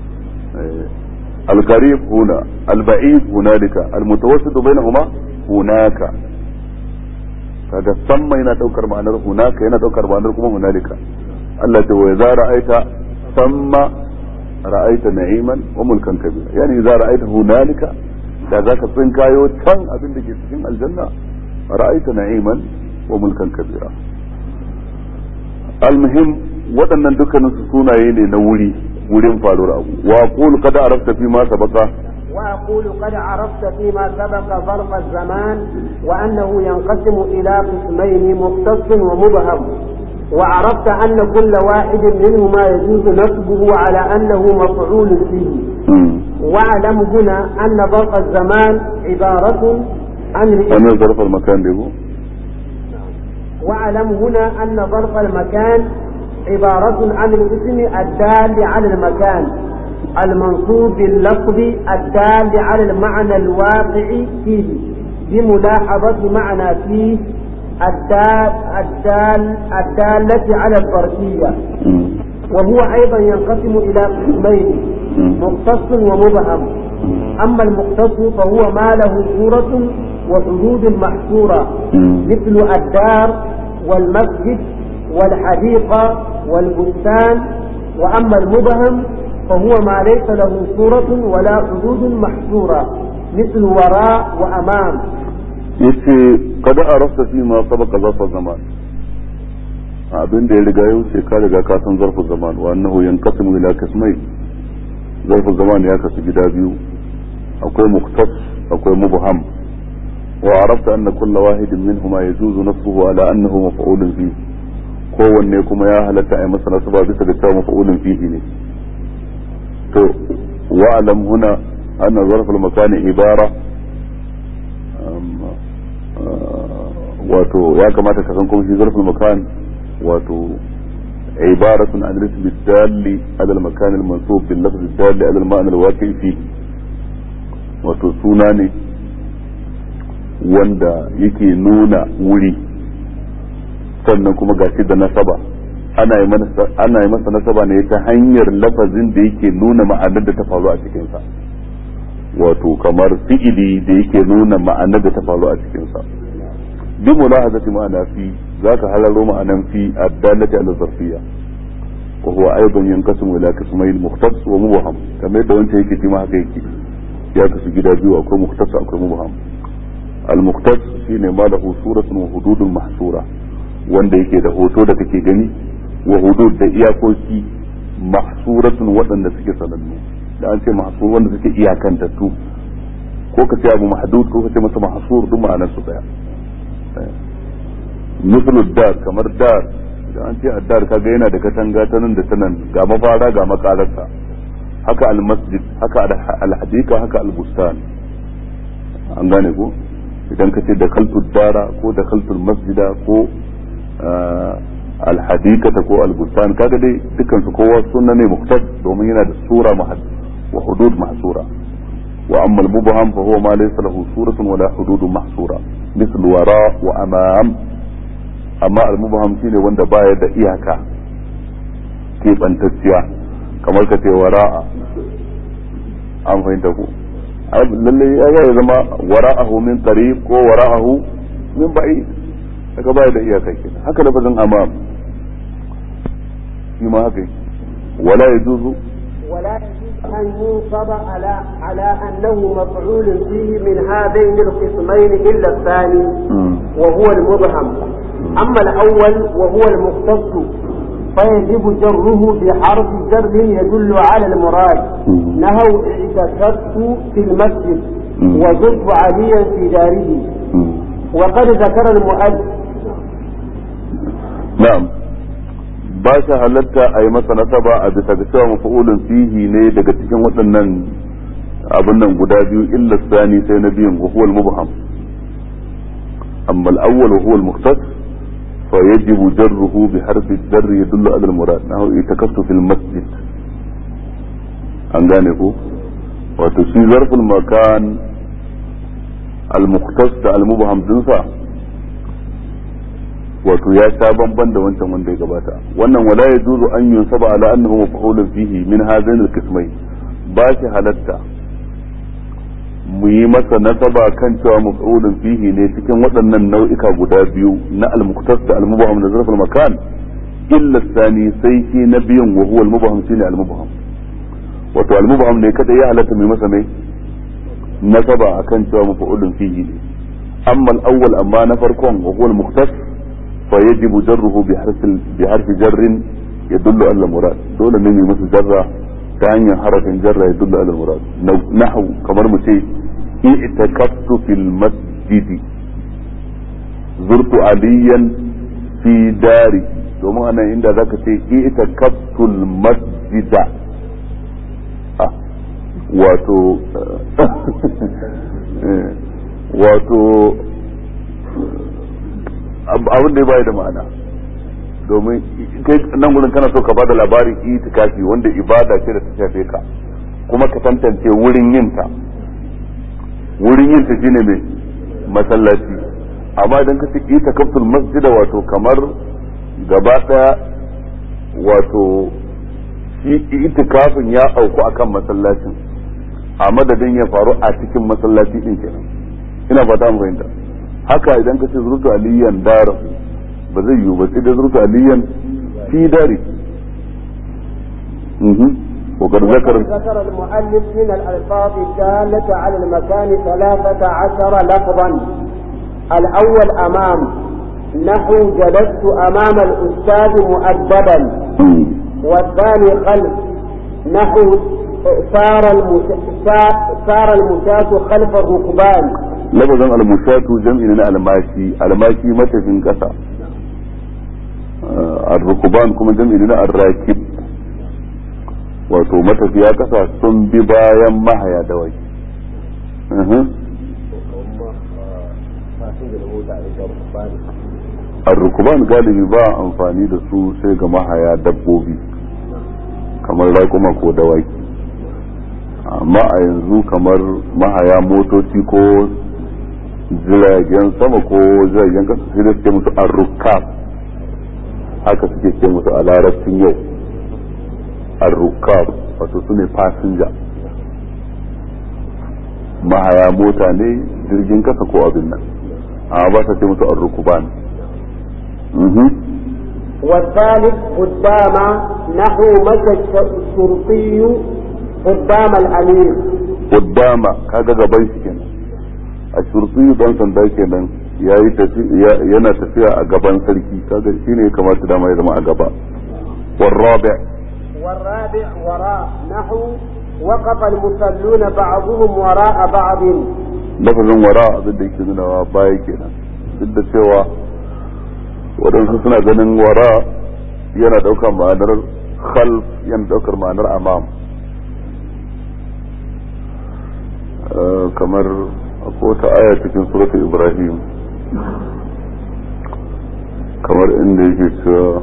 al qarib huna al ba'id hunalika al mutawassit bainahuma hunaka kaga samma yana daukar ma'anar hunaka yana daukar ma'anar kuma hunalika Allah ta wa za ra'aita samma ra'aita na'iman wa mulkan kabira yani za ra'aita hunalika da zaka tsinkayo can abin da ke cikin aljanna ra'aita na'iman wa mulkan kabira almuhim waɗannan dukkanin su sunaye ne na wuri wurin faruwar abu wa qul qad arafta fi ma sabaqa وأقول قد عرفت فيما سبق ظرف الزمان وأنه ينقسم إلى قسمين مختص ومبهم وعرفت أن كل واحد منهما يجوز نصبه على أنه مفعول فيه واعلم هنا أن ظرف الزمان عبارة عن أنا ظرف المكان له واعلم هنا أن ظرف المكان عبارة عن الاسم الدال على المكان المنصوب باللفظ الدال على المعنى الواقع فيه بملاحظة معنى فيه الدال الدال الدالة على الظرفية وهو أيضا ينقسم إلى قسمين مختص ومبهم أما المختص فهو ما له صورة وحدود محصورة مثل الدار والمسجد والحديقة والبستان وأما المبهم فهو ما ليس له صورة ولا حدود محصورة مثل وراء وأمام yace kada arafta fi ma sabaka zarfa zaman abin da ya riga ya wuce ka riga ka san zarfu zaman wa annahu yanqasimu ila qismai zarfu zaman ya kasu gida biyu akwai muktas akwai mubham wa arafta anna kulla wahidin minhuma yajuzu nasbuhu ala annahu maf'ulun fi kowanne kuma ya halatta a masa nasaba bisa ga cewa maf'ulun fihi ne to wa'lam huna anna zarf al-makani ibara wato ya kamata ka san kuma shi zarfin makan wato عبارة عن الاسم الدال على المكان المنصوب باللفظ الدال على المعنى الواقع فيه wato suna ne wanda yake nuna wuri sannan kuma gashi da nasaba ana yi masa nasaba ne ta hanyar lafazin da yake nuna ma'anar da ta faru a cikinsa wato kamar fi'ili da yake nuna ma'anar da ta faru a cikinsa bi mulahazati ma'ana fi zaka halalo ma'anan fi addalati ala zarfiyya wa huwa aidan yanqasimu ila qismayn mukhtas wa mubham kamar yadda wancan yake shi ma haka yake ya kasu gida biyu akwai mukhtas akwai mubham al mukhtas shine ma lahu suratun wa hududun mahsura wanda yake da hoto da kake gani wa hudud da iyakoki mahsuratun waɗanda suke sanannu da an ce mahsur wanda suke iyakantattu ko ka ce abu mahdud ko ka ce masa mahsur duk ma'anar su daya mislu dar kamar dar da an ce addar kaga yana da katanga ta nan da ta nan ga mafara ga makararsa haka almasjid haka alhadika haka albustan an gane ko idan ka ce da kaltul dara ko da kaltul masjida ko alhadikata ko albustan kaga dai dukkan su kowa sunna ne muktas domin yana da sura wa hudud mahsura wa amma al-mubham fa huwa ma laysa lahu suratun wala hududun mahsura مثل وراء وامام amma al-mubham shine wanda baya da iyaka keɓantacciya kamar ka ce wara'a an fahimta ku lalle ya ya zama wara'ahu min qarib ko wara'ahu min ba'id daga baya da iyaka kenan haka lafazin amam shi ma haka wala yajuzu ولا يجوز أن ينصب على على أنه مفعول فيه من هذين القسمين إلا الثاني وهو المبهم أما الأول وهو المختص فيجب جره بحرف جر يدل على المراد نهوا اعتكفت في المسجد وزرت عليا في داره وقد ذكر المؤلف نعم ba shi halatta a yi masa nasaba a bisa ga cewa mafa'ulun fihi ne daga cikin waɗannan abin nan guda biyu illa sani sai na biyun wa huwa al-mubham amma al-awwal wa huwa al-mukhtas fa yajibu jarruhu bi harfi al-jar yadullu ala al-murad nahu itakassu fil masjid an gane ko wato shi zarful makan al-mukhtas da al-mubham dinsa wato ya sha bamban da wancan wanda ya gabata wannan wala ya juzu an yunsaba ala annahu maf'ulun fihi min hadhain al-qismayn ba shi halatta mu yi masa nasaba kan cewa maf'ulun fihi ne cikin waɗannan nau'ika guda biyu na al-muqtas da al-mubham da zarful makan illa sani sai shi na biyun wa huwa al-mubham shine al-mubham wato al-mubham ne kada ya halatta mu yi masa mai nasaba akan cewa maf'ulun fihi ne amma al-awwal amma na farkon wa huwa al-muqtas فيجب جره بحرف بحرف جر يدل على المراد دول نمي مثل جرة تاني حرف جر يدل على المراد نحو كمر متي اعتكفت في المسجد زرت عليا في داري domin anan inda zaka ce ita kaftul masjida wato wato abin da ya bayar da ma'ana domin kai nan gurin kana so ka bada labarin itikafi wanda ibada ce da ta shafe ka kuma ka tantance wurin yin ta wurin yin ta shine mai masallaci amma idan ka ce itikaftul masjida wato kamar gaba daya wato shi itikafin ya auku akan masallacin a madadin ya faru a cikin masallaci din kenan ina fata mu fahimta haka idan ka ce zurtu aliyan dara ba zai yiwu ba sai da zurtu aliyan fi dari وقد ذكر ذكر المؤلف من الألفاظ الدالة على المكان ثلاثة عشر لفظا الأول أمام نحو جلست أمام الأستاذ مؤدبا والثاني خلف نحو سار سار المشاة خلف الركبان lafazin almushatu jam'i na almashi almashi matafin kasa arrukuban kuma jam'i na arrakib wato matafiya kasa sun bi bayan mahaya da wai arrukuban galibi ba amfani da su sai ga mahaya dabbobi kamar raƙuma ko dawaki amma a yanzu kamar mahaya motoci ko jiragen sama ko jiragen kasa sai da suke musu arrukab haka suke ce musu a larabcin yau arrukab wato su ne fasinja mahaya mota ne jirgin kasa ko abin nan amma ba sa ce musu arrukuban والثالث قدام نحو مشى الشرطي قدام الأمير قدام كذا gaban shi kenan a shurfi dan sanda kenan yayi yana tafiya a gaban sarki kaga shine ya kamata dama ya zama a gaba والرابع والرابع وراء نحو وقف المصلون بعضهم وراء بعض lafazin wara abin da yake nuna baya kenan duk da cewa waɗansu suna ganin wara yana ɗaukar ma'anar khalf yana ɗaukar ma'anar amam kamar akwai wata aya cikin suratul ibrahim kamar inda yake cewa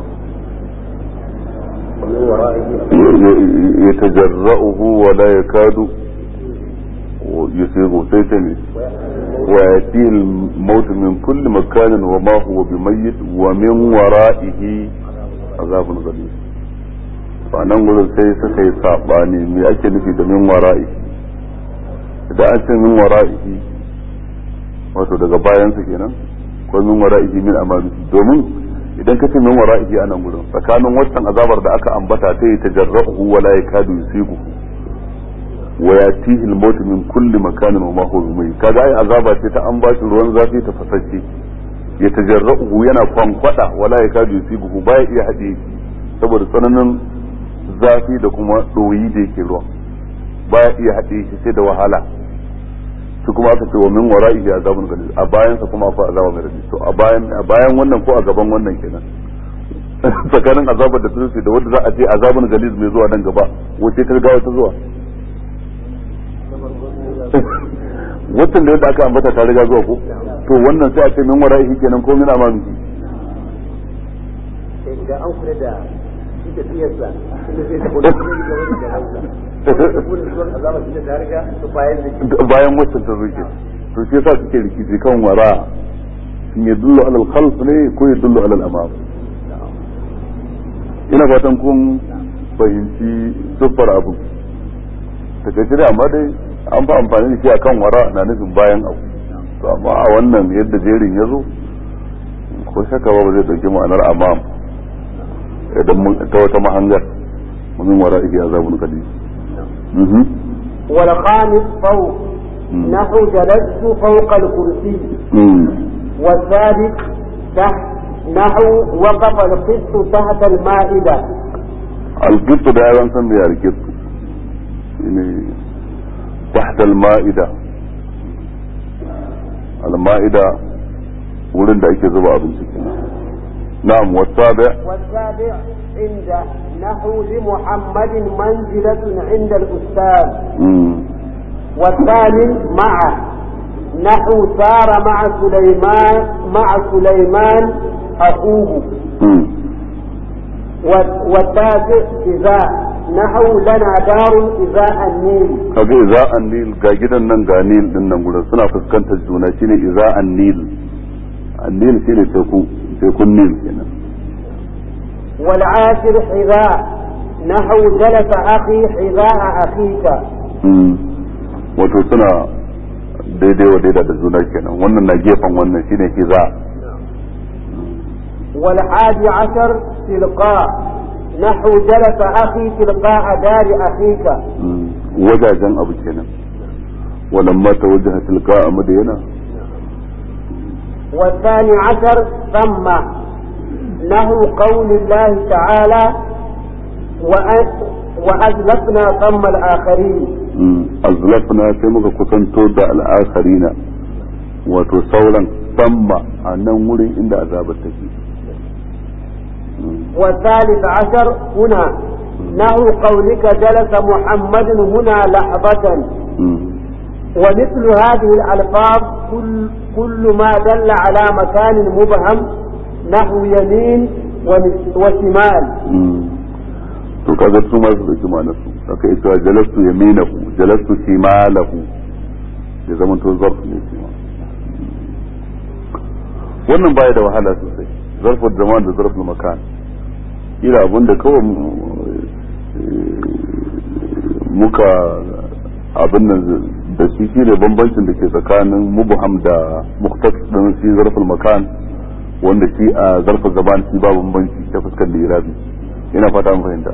ya tajarra'uhu wa la yakadu yusiru sai ta ne wa yatihi al-maut min kulli makanin wa ma huwa bimayyit wa min wara'ihi azabun ghalib fa nan gurin sai suka yi sabani me ake nufi da min wara'ihi idan an ce min wara'ihi wato daga bayansa kenan ko min wara'ihi min amamihi domin idan ka ce min wara'ihi a nan gurin tsakanin waccan azabar da aka ambata ta yi tajarrahu wa la yakadu yusibu wa yatihi al-maut min kulli makanin wa ma huwa bimayyi kaga ai azaba ce ta an bashi ruwan zafi ta fasashe ya tajarrahu yana kwankwada wa la yakadu yusibu baya iya hade saboda tsananin zafi da kuma doyi da yake ruwan baya iya haɗe shi sai da wahala su kuma aka ce wa min wara'ihi azabun galil a bayan sa kuma akwai azaba mai rabi to a bayan a bayan wannan ko a gaban wannan kenan tsakanin azabar da tsinsi da wanda za a ce azabun galiz mai zuwa nan gaba wace ta gawa ta zuwa watan da yadda aka ambata ta riga zuwa ko to wannan sai a ce min wara'ihi kenan ko min amami idan an kula da shi da tafiyarsa inda zai tafi da kuma da wani da hausa kuma zuwan azaba shi da ta riga su bayan da bayan waccan ta zuke to shi yasa suke rikici kan wara in ya dullu alal khalf ne ko ya dullu alal amam ina fatan kun fahimci siffar abu takaice dai amma dai an fa amfani da shi akan wara na nufin bayan abu to amma a wannan yadda jerin ya zo ko shaka ba zai dauki ma'anar amam idan mun ta wata mahangar mun wara ihi azabun kadi والخامس فوق نحو جلست فوق الكرسي والثالث تحت نحو وقف القسط تحت المائدة القط ده أيضا سمي القط يعني تحت المائدة المائدة wurin da ake zuba abinci na'am wasabi والسابع عند نحو لمحمد منزلة عند الأستاذ والثامن مع نحو سار مع سليمان مع سليمان أخوه والتاسع إذا نحو لنا دار إذا النيل kaga iza annil ga gidan nan ga nil din nan gurin suna fuskantar juna shine iza annil annil shine teku tekun nil kenan والعاشر حذاء نحو جلس أخي حذاء أخيك wato suna daidai wa daida da juna kenan wannan na gefen wannan shine hiza والحادي عشر تلقاء نحو جلس أخي تلقاء دار أخيك wajajen abu kenan ولما توجه تلقاء مدينة والثاني عشر ثم نحو قول الله تعالى وأزلفنا ثم الآخرين azlafna sai muka kusanto da al'akharina wato sauran samma a nan wurin inda azabar take والثالث عشر هنا نحو قولك جلس محمد هنا لحظة ومثل هذه الألفاظ كل, كل ما دل على مكان مبهم نحو يمين وشمال to kaga su ma su dauki ma'anar su aka yi cewa jalastu yaminahu jalastu shimalahu ya zama to zarf ne shi ma wannan baya da wahala sosai zarful zaman da zarful makan ila abinda kawai muka abin nan da shi shi ne bambancin da ke tsakanin mubham da muktas din shi zarful makan wanda shi a zarful zaman shi ba bambanci ta fuskar lirabi ina fata an fahimta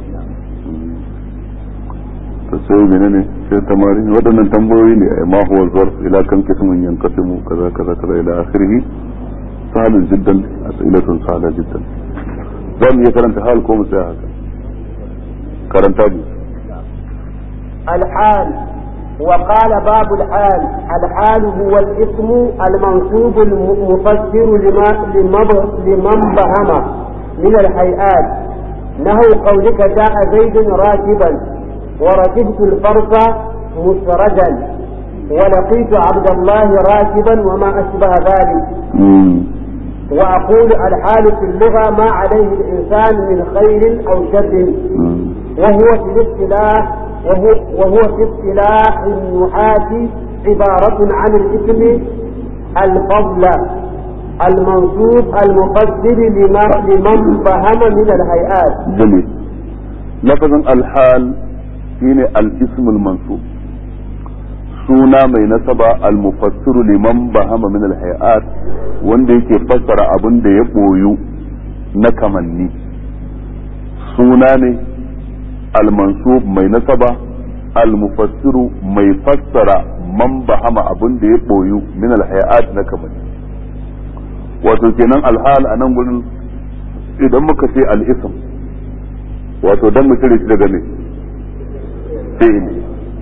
ta sai menene sai tamari waɗannan tambayoyi ne ai ma huwa zarf ila kan kismin yanqasimu kaza kaza kaza ila akhirih sahalun jiddan as'ilatun sahala jiddan za mu iya karanta hal ko mu tsaya haka karanta bi الحال وقال باب الحال الحال هو الاسم المنصوب المفسر لما لمن بهم من الهيئات نهو قولك جاء زيد راكبا وركبت الفرس مسرجا ولقيت عبد الله راكبا وما أشبه ذلك وأقول الحال في اللغة ما عليه الإنسان من خير أو شر وهو في الاصطلاح وهو, وهو في اصطلاح النحاة عبارة عن الاسم الفضل المنصوب المفسر لما لمن فهم من الهيئات جميل لفظ الحال shine al-ism al-mansub suna mai nasaba al-mufassiru liman bahama min al-hayat wanda yake fassara abin da ya boyu na kamanni suna ne al-mansub mai nasaba al-mufassiru mai fassara man bahama abin da ya boyu min al-hayat na kamanni wato kenan al-hal a nan gurin idan muka ce al-ism wato dan mu cire shi daga ne fi'ili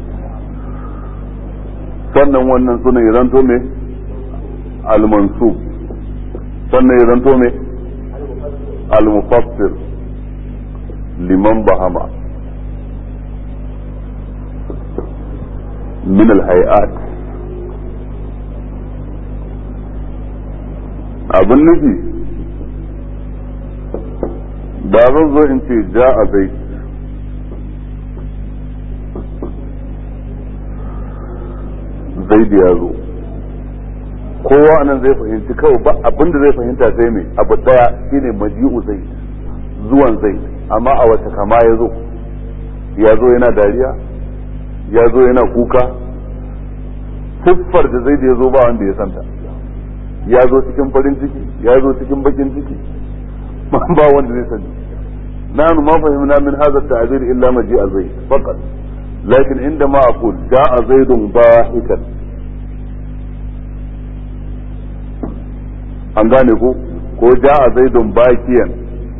sannan wannan sunan ya zanto me al-mansub sannan ya zanto me al-mufassir liman bahama min al-hay'at abin nufi ba zan zo in ce ja a zai zai da ya zo kowa anan zai fahimci kawai ba abin da zai fahimta sai mai abu daya shine maji'u zai zuwan zai amma a wata kama ya zo ya zo yana dariya ya zo yana kuka siffar da zai da ya zo ba wanda ya santa ya zo cikin farin ciki ya zo cikin bakin ciki ba wanda zai sani nanu ma fahimna min hadha at-ta'bir illa maji'a zaid faqat lakin inda ma aqul ja'a zaidun dahikan an gane ko ko ja'a zaidun bakiyan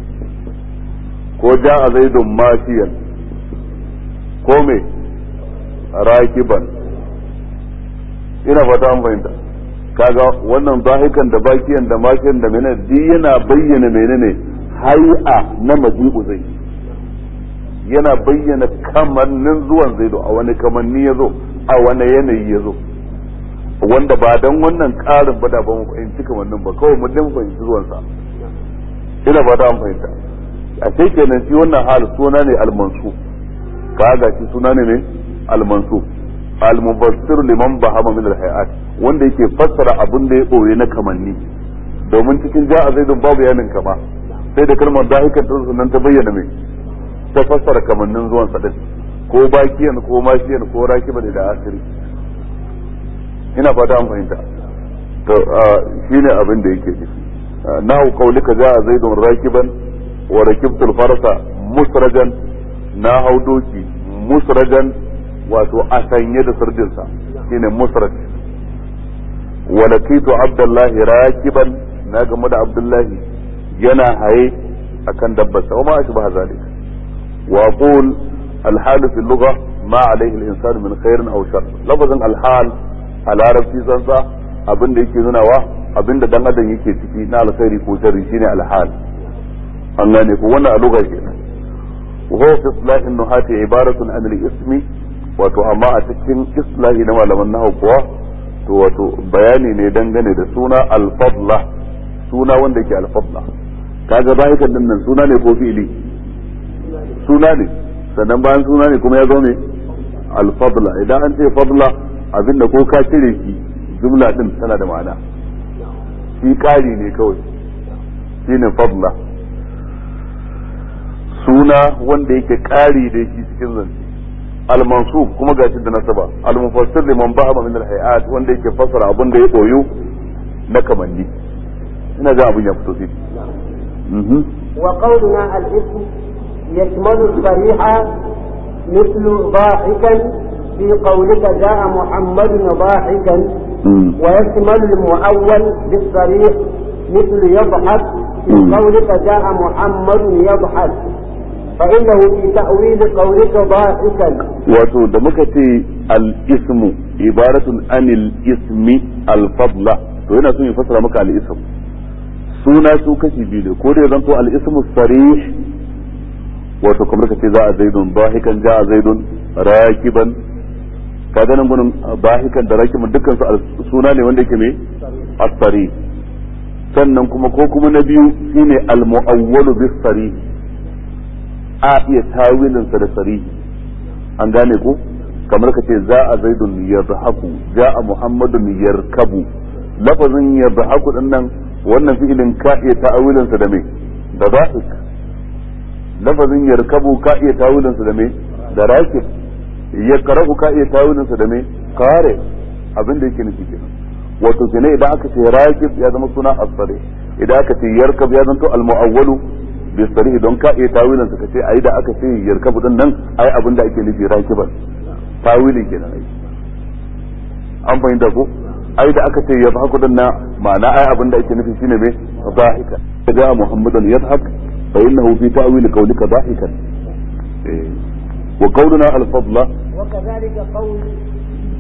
ko ja'a zaidun mashiyan ko me rakiban ina fata an fahimta kaga wannan zahikan da bakiyan da makiyan da menene duk yana bayyana menene hai'a na maji'u zai yana bayyana kamannin zuwan zaido a wani kamanni ya zo a wani yanayi ya zo wanda ba dan wannan ƙarin ba da ba mu fahimci kamannin ba kawai mun dan fahimci zuwansa ina ba an fahimta a sai kenan shi wannan hal suna ne almansu kaga shi suna ne ne almansu al-mubassir liman bahama min al-hayat wanda yake fassara abin da ya boye na kamanni domin cikin ja'a zaidun babu yanin kama sai da kalmar dahikan ta nan ta bayyana mai ta fassara kamannin zuwan sa ko bakiyan ko mashiyan ko rakiban da asiri ina fata an fahimta to shine abin da yake nufi nahu qaulika ja'a zaidun rakiban wa rakibtul farasa musrajan na hau doki musrajan wato a sanye da sirdinsa shine musrad wa laqitu abdullahi rakiban na game da abdullahi yana haye akan dabbarsa wa ma ashbaha zalik wa aqul الحال في اللغة ما عليه الإنسان من خير أو شر لفظ الحال على عربي زنزا abin da yake nunawa abin da dan adam yake ciki na alkhairi ko sharri shine alhal an gane ko wannan a lugha kenan wa huwa fi islahin nuhati ibaratun an al-ismi wato amma a cikin islahi na malaman nahwu kuwa to wato bayani ne dangane da suna al-fadla suna wanda yake al-fadla kaga bayan din nan suna ne ko fi'ili suna ne sannan bayan suna ne kuma ya zo ne al-fadla idan an ce fadla abinda ko ka cire shi jumla din tana da ma'ana shi ƙari ne kawai shine fadla suna wanda yake ƙari da shi cikin zance al-mansub kuma gashi da nasaba al-mufassir liman ba'a min al-hayat wanda yake fassara abin da ya koyo na kamanni ina ga abin ya fito sai وقولنا الاسم يشمل الصريح مثل ضاحكا في قولك جاء محمد ضاحكا ويشمل المؤول بالصريح مثل يضحك في قولك جاء محمد يضحك فإنه في تأويل قولك ضاحكا wato da muka ce al-ismu ibaratun anil ismi al-fadla to yana son ya fasara maka al-ism suna su kashi biyu ne ko da zanto al-ismu sarih wato kamar ka ce za a zaidun bahikan ja a zaidun rakiban ka ganin gunin bahikan da rakiban dukkan su suna ne wanda yake me as-sarih sannan kuma ko kuma na biyu shine al-mu'awwalu bis-sarih a iya tawilin sa da sarihi an gane ko kamar ka ce za a zaidun yadhaku ja a muhammadun yarkabu lafazin yadhaku din nan wannan fi'ilin ka iya ta'awilin sa da me da dhahik lafazin yarkabu ka iya ta'awilin sa da me da rakib yakrahu ka iya ta'awilin sa da me kare abin da yake nufi kenan wato kenan idan aka ce rakib ya zama suna as-sarih idan aka ce yarkab ya zanto al-mu'awwalu bi sarih don ka iya tawilin sa kace ai da aka ce yarkabu din nan ai abin da ake nufi rakiban tawilin kenan ai an fahimta ko ai da aka ce yadhaku din nan ma'ana ai abin da ake nufi shine me dhahika da muhammadan yadhak fa innahu fi ta'wil qawlika dhahikan wa qawluna al-fadla وكذلك قول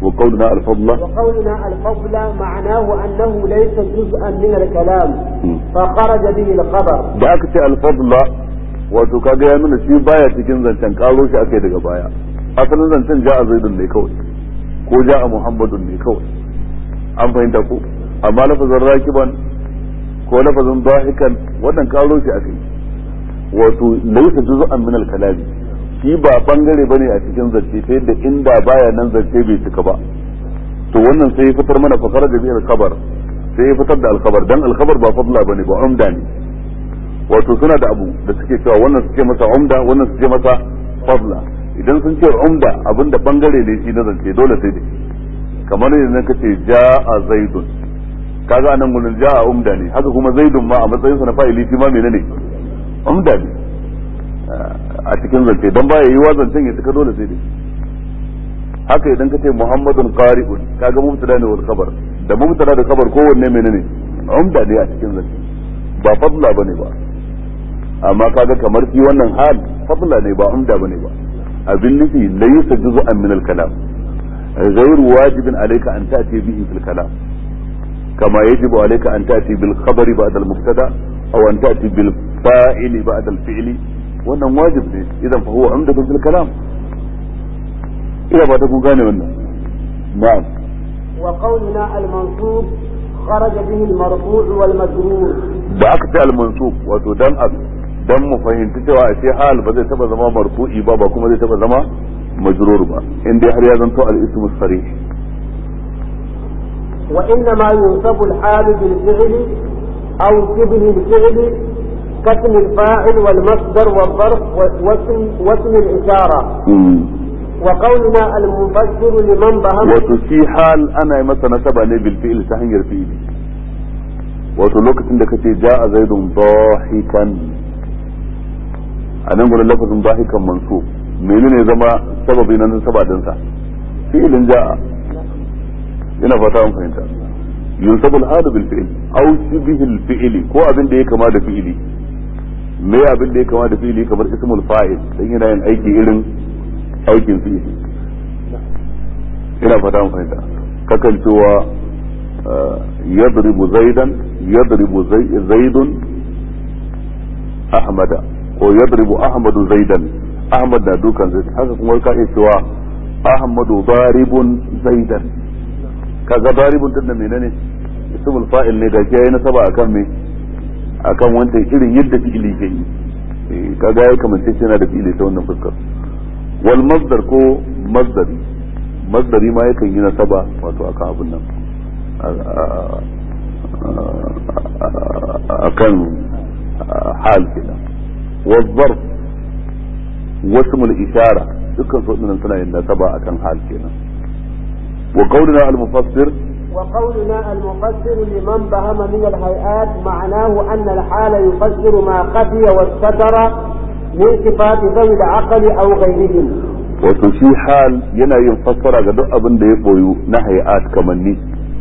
وقولنا الفضل وقولنا الفضل معناه أنه ليس جزءا من الكلام فخرج به الخبر da aka ce alfadla wato kaga ya nuna shi baya cikin zancen karo shi aka yi daga baya asalin zancen ja'a zaidun ne kawai ko ja'a muhammadun ne kawai an fahimta ko amma lafazin rakiban ko lafazin dahikan wannan karo shi aka yi wato laysa juz'an min al-kalami shi ba bangare bane a cikin zance ta yadda inda baya nan zance bai cika ba to wannan sai ya fitar mana fakara da biyar kabar sai ya fitar da alkhabar dan alkhabar ba fadla bane ba umda ne wato suna da abu da suke cewa wannan suke masa umda wannan suke masa fadla idan sun ce umda abinda bangare ne shi na zance dole sai da kamar yanzu ka ce ja'a zaidun kaga anan gurin ja'a umda ne haka kuma zaidun ma a matsayin sa na fa'ili shi ma menene umda ne a cikin zance dan baya yi zancen ya cika dole sai dai haka idan ka ce muhammadun qari'un kaga mubtada ne wal khabar da mubtada da khabar kowanne menene umda ne a cikin zance ba fadla bane ba amma kaga kamar fi wannan hal fadla ne ba umda bane ba abin nufi laysa juz'an min al-kalam غير واجب عليك أن تأتي به في الكلام كما يجب عليك أن تأتي بالخبر بعد المبتدا أو أن تأتي بالفاعل بعد الفعل wannan wajib ne idan fa huwa umdatun fil kalam ina ba ta kun gane wannan na'am wa qawluna al-mansub kharaja bihi al-marfu' wal majrur da aka ce al-mansub wato dan dan mu fahimci cewa a ce hal ba zai taba zama marfu'i ba ba kuma zai taba zama majrur ba in dai har ya zanto al-ismu sarih wa inna ma yunsabu al-hal bil fi'li aw shibhi al-fi'li كاسم الفاعل والمصدر والظرف واسم واسم الإشارة وقولنا المفسر لمن بهم وتشي حال أنا مثلا نسبة بالفعل تهنجر فعلي wato lokacin da kace ja'a zaidun dahikan a nan gurin lafazin dahikan mansu menene zama sababi na nasaba din sa fi'ilin ja'a ina fata an fahimta yunsabu al-hadu bil fi'l aw shibhi al-fi'li ko abin da ya kama da fi'ili me abin da ya kama da fi'ili kamar ismul fa'il dan yana yin aiki irin aikin fi'ili ina fata an fahimta kakan cewa yadribu zaidan yadribu zaidun ahmada ko yadribu ahmadu zaidan ahmad na dukan zaid haka kuma ka iya cewa ahmadu daribun zaidan kaga daribun din da menene ismul fa'il ne da ke yayi nasaba akan me akan wanda irin yadda fi'ili ke yi kaga ya kamance shi yana da fi'ili ta wannan fuskar wal masdar ko masdari masdari ma yakan yi nasaba wato akan abin nan akan hal kenan wal zarf wasmul ishara dukkan su wadannan suna yin nasaba akan hal kenan wa qawluna al mufassir وقولنا المفسر لمن بهم من الهيئات معناه أن الحال يفسر ما خفي واستتر من صفات ذوي العقل أو غيرهم wato shi hal yana yin fassara ga duk abin da ya boyu na hay'at kamanni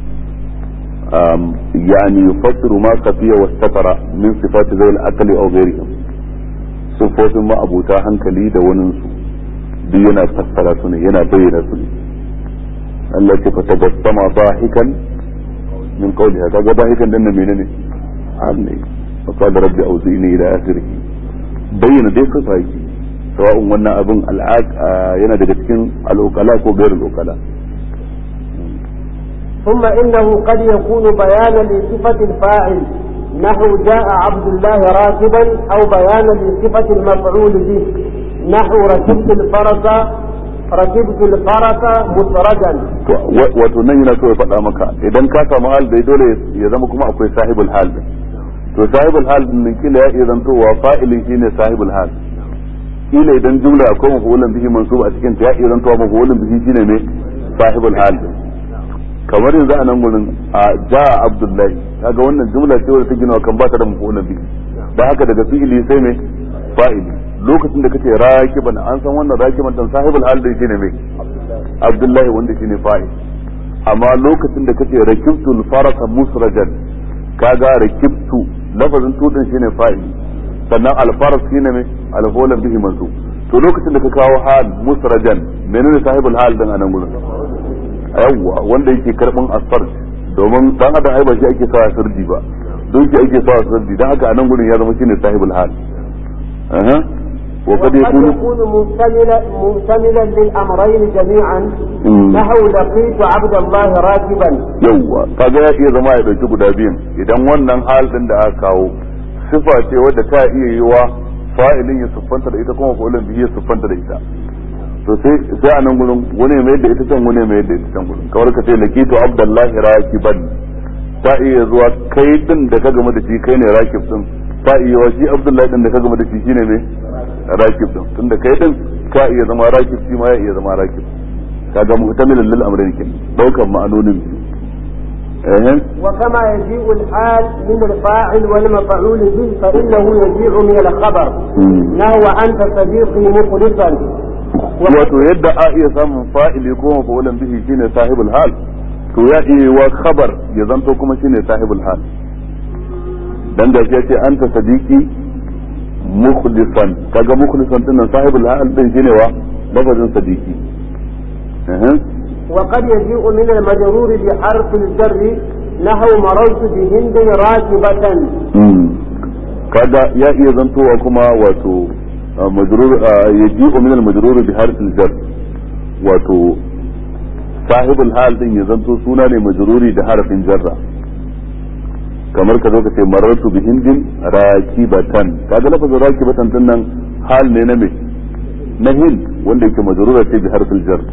yani yufassiru ma khafiya wastatara min sifati zawil aqli aw ghayrihim sifofin ma abuta hankali da wani su duk yana fassara su ne yana bayyana su ne Allah ce fa tabassama dahikan min qawliha kaga dahikan dan nan menene hal ne fa qala rabbi awzini ila akhirih bayyana dai ka sai sawa'un wannan abin al'aq yana daga cikin al'ukala ko gairin al'ukala ثم إنه قد يكون بيانا لصفة الفاعل نحو جاء عبد الله راكبا أو بيانا لصفة المفعول به نحو ركبت الفرس ركبت الفرس مسرجا wato nan yana so ya faɗa maka idan ka samu hal dai dole ya zama kuma akwai sahibul hal din to sahibul hal din kila ya iya zantowa fa'ilin shine sahibul hal kila idan jumla akwai mafulun bihi mansub a cikin ta ya iya zantowa mafulun bihi shine me sahibul hal din kamar yanzu a nan gurin a ja'a abdullahi kaga wannan jumla ce wadda ta gina kan ba ta da mafulun bihi da haka daga fi'ili sai me fa'ili lokacin da kace rakiban an san wannan rakiban dan sahibul hal din shine me abdullahi wanda shine fa'il amma lokacin da kace rakibtul farasa musrajan kaga rakibtu lafazin tudin shine fa'ili sannan alfaras shine me alfolan bihi mansub to lokacin da ka kawo hal musrajan menene sahibul hal din anan gurin yawwa wanda yake karban asfar domin dan adam ai ba shi ake sawa sirji ba don shi ake sawa sirji dan haka a nan gurin ya zama shine sahibul hal aha wa qad وقد yakunu يكون مشتملا مشتملا للامرين جميعا Mm. نحو لقيت عبد الله راكبا yawwa kaga ya iya zama ya dauki guda biyun idan wannan hal din da aka kawo sifa ce wadda ta iya yiwa fa'ilin ya siffanta da ita kuma fa'ilin bihi ya siffanta da ita to sai sai a nan gurin wani mai da ita can wani mai da ita can gurin kawar ka ce lakitu abdullahi rakiban ta iya zuwa kai din da ka gama da shi kai ne rakib din ta iya yiwa shi abdullahi din da ka gama da shi shine mai rakib din tunda kai din ka iya zama rakib shi ma ya iya zama rakib kaga muhtamilan lil amrayn kin daukan ma'anonin eh وكما يجيء الحال من الفاعل والمفعول به فإنه يجيء من الخبر نحو أنت صديقي مخلصا wato yadda a iya samun fa'ili ko mafa'ulan bihi shine sahibul hal to ya iya wa khabar ya zanto kuma shine sahibul hal dan da ya ce anta sadiqi mukhlisan kaga mukhlisan din nan sahibul hal din shine wa lafazin sadiqi eh وقد يجيء من المجرور بحرف الجر نحو مررت بهند راكبة kaga ya iya zantowa kuma wato majrur yaji'u min al-majrur bi harf al-jar wato sahibul hal din ya zanto suna ne majruri da harfin jarra kamar ka zo ka ce marartu bi hindin rakibatan kaga lafazin rakibatan din nan hal ne na me na hind wanda yake majrura ce bi harfil jar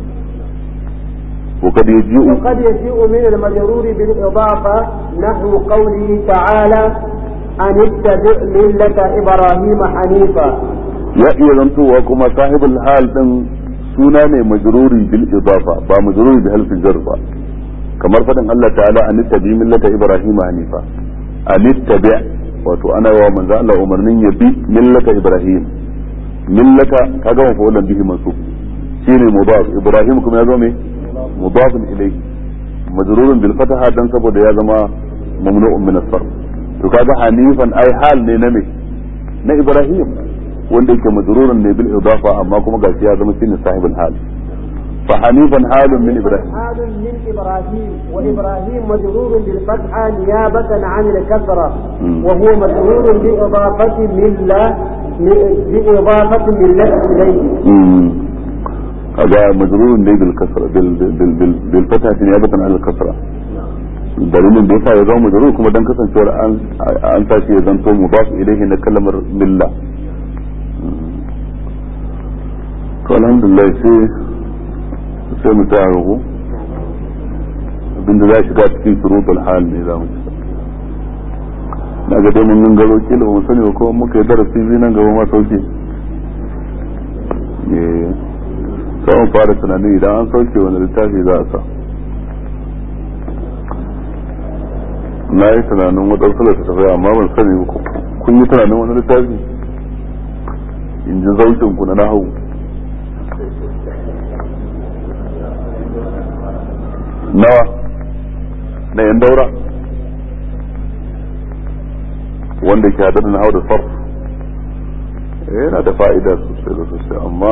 وقد يجيء وقد يجيء من المجرور بالإضافة نحو قوله تعالى أن اتبع ملة إبراهيم حنيفا ya iya zantowa kuma sahibul hal din suna ne majruri bil idafa ba majruri bi halfin jar ba kamar fadin Allah ta'ala an tabi millata ibrahim hanifa an tabi wato ana yawa manzo Allah umarnin ya bi millata ibrahim millata kaga wa fa'ulan bihi mansub shine mudaf ibrahim kuma ya zo me mudaf ilayhi majrurun bil fataha dan saboda ya zama mamnu'un min as-sarf to kaga hanifan ai hal ne na me na ibrahim wanda yake majrurun ne bil idafa amma kuma gashi ya zama shine sahibul hal fa hanifan halun min ibrahim حال من إبراهيم وإبراهيم مجرور بالفتحة نيابة عن الكسرة مم. وهو مجرور بإضافة ملة بإضافة ملة إليه هذا مجرور ne bil kasra bil bil bil bil fatha niyabatan an al kasra dalilin da yasa ya zama majrur kuma dan kasancewar an an tashi ya zanto mudaf ilayhi na kalmar milla to alhamdulillah sai sai mu ta rubu abinda za shiga cikin shurutul hal ne za mu ci na ga dai mun gangaro kila ba mu sani ba ko muka yi darasi biyu nan gaba ma sauke eh sai mu fara tunani idan an sauke wani littafi za a sa na yi tunanin waɗansu littattafai amma ban sani ba kun yi tunanin wani littafi in ji zaukin ku na nahawu nawa na yan daura wanda ke haɗar da nahawu da sarf yana da fa'ida sosai da sosai amma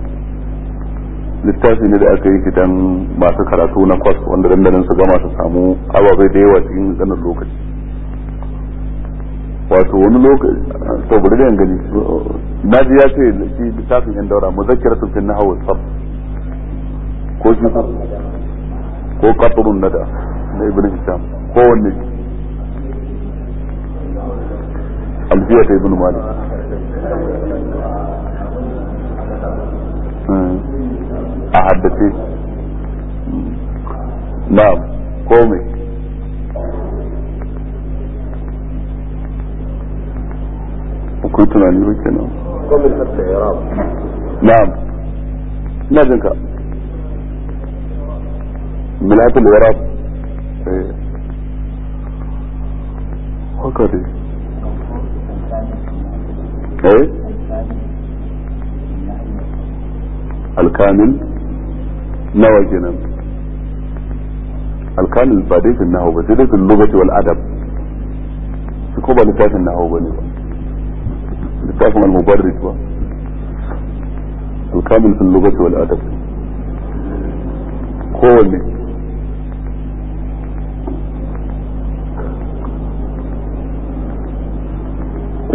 littafi ne da aka yi dan masu karatu na kwas wanda dandanin su gama su samu ababai da yawa cikin ganin lokaci wato wani lokaci to bari da gani na ji ya ce shi littafin yan daura muzakkiratu fi nahwi sab ko shi ko qatrun nada na ibn hisham ko wanne alfiya ta ibn malik a haddace na'am komai akwai tunani ba kenan ومن حتى إعراب na'am ina jin ka milatul irab eh haka dai eh alkamil nawa kenan alkamil ba dai fin nahawu ba sai dai fin lugati wal adab su ko ba littafin nahawu ba ne ba littafin al-mubarrid ba alkamil fin lugati wal adab kowanne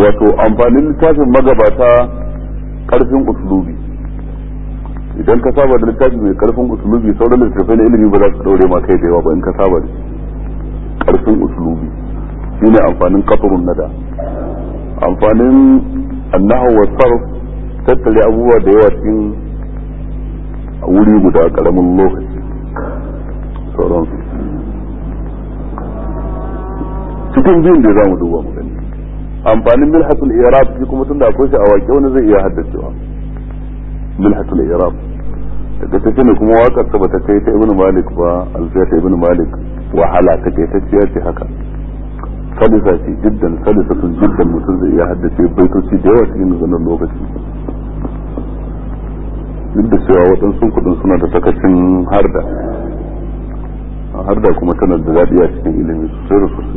wato amfanin littafin magabata karfin uslubi idan ka saba da littafi mai karfin uslubi sauran littattafai na ilimi ba za su daure ma kai da yawa ba in ka saba da karfin uslubi shine amfanin kafurun nada amfanin annahu wa sarf tattare abubuwa da yawa cikin wuri guda karamin lokaci sauransu cikin biyun da za mu duba mu gani amfanin milhatul irab shi kuma tunda akwai shi a waƙe wani zai iya haddacewa milhatul irab daga ta ne kuma waƙar ta bata kai ta ibnu malik ba alfiya ta ibnu malik wahala ta kai ta ciyar ce haka salisa ce jiddan salisa sun jiddan mutum zai iya haddace baitoci da yawa cikin zanen lokaci duk da cewa waɗansu kuɗin suna da takacin harda harda kuma tana da daɗi a cikin ilimi sosai da sosai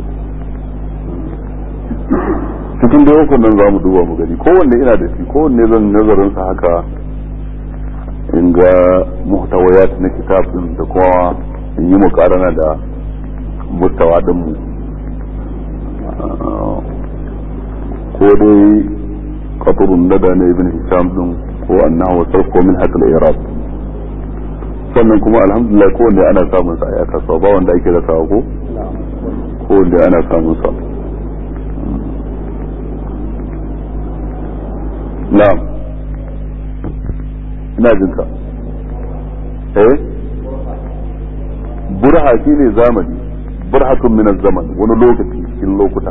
cikin da yau nan za mu duba mu gani kowanne ina da shi kowanne zan nazarin sa haka in ga muhtawayat na kitabin da kuma in yi mukarana da mustawa din mu ko dai qatrun nada na ibn hisham din ko annahu sarf ko min hakal iraq sannan kuma alhamdulillah kowanne ana samun sa a kasuwa ba wanda ake rasawa ko kowanne ana samun sa na'am ina jin ka eh burha shine zamani burhatun min zaman wani lokaci cikin lokuta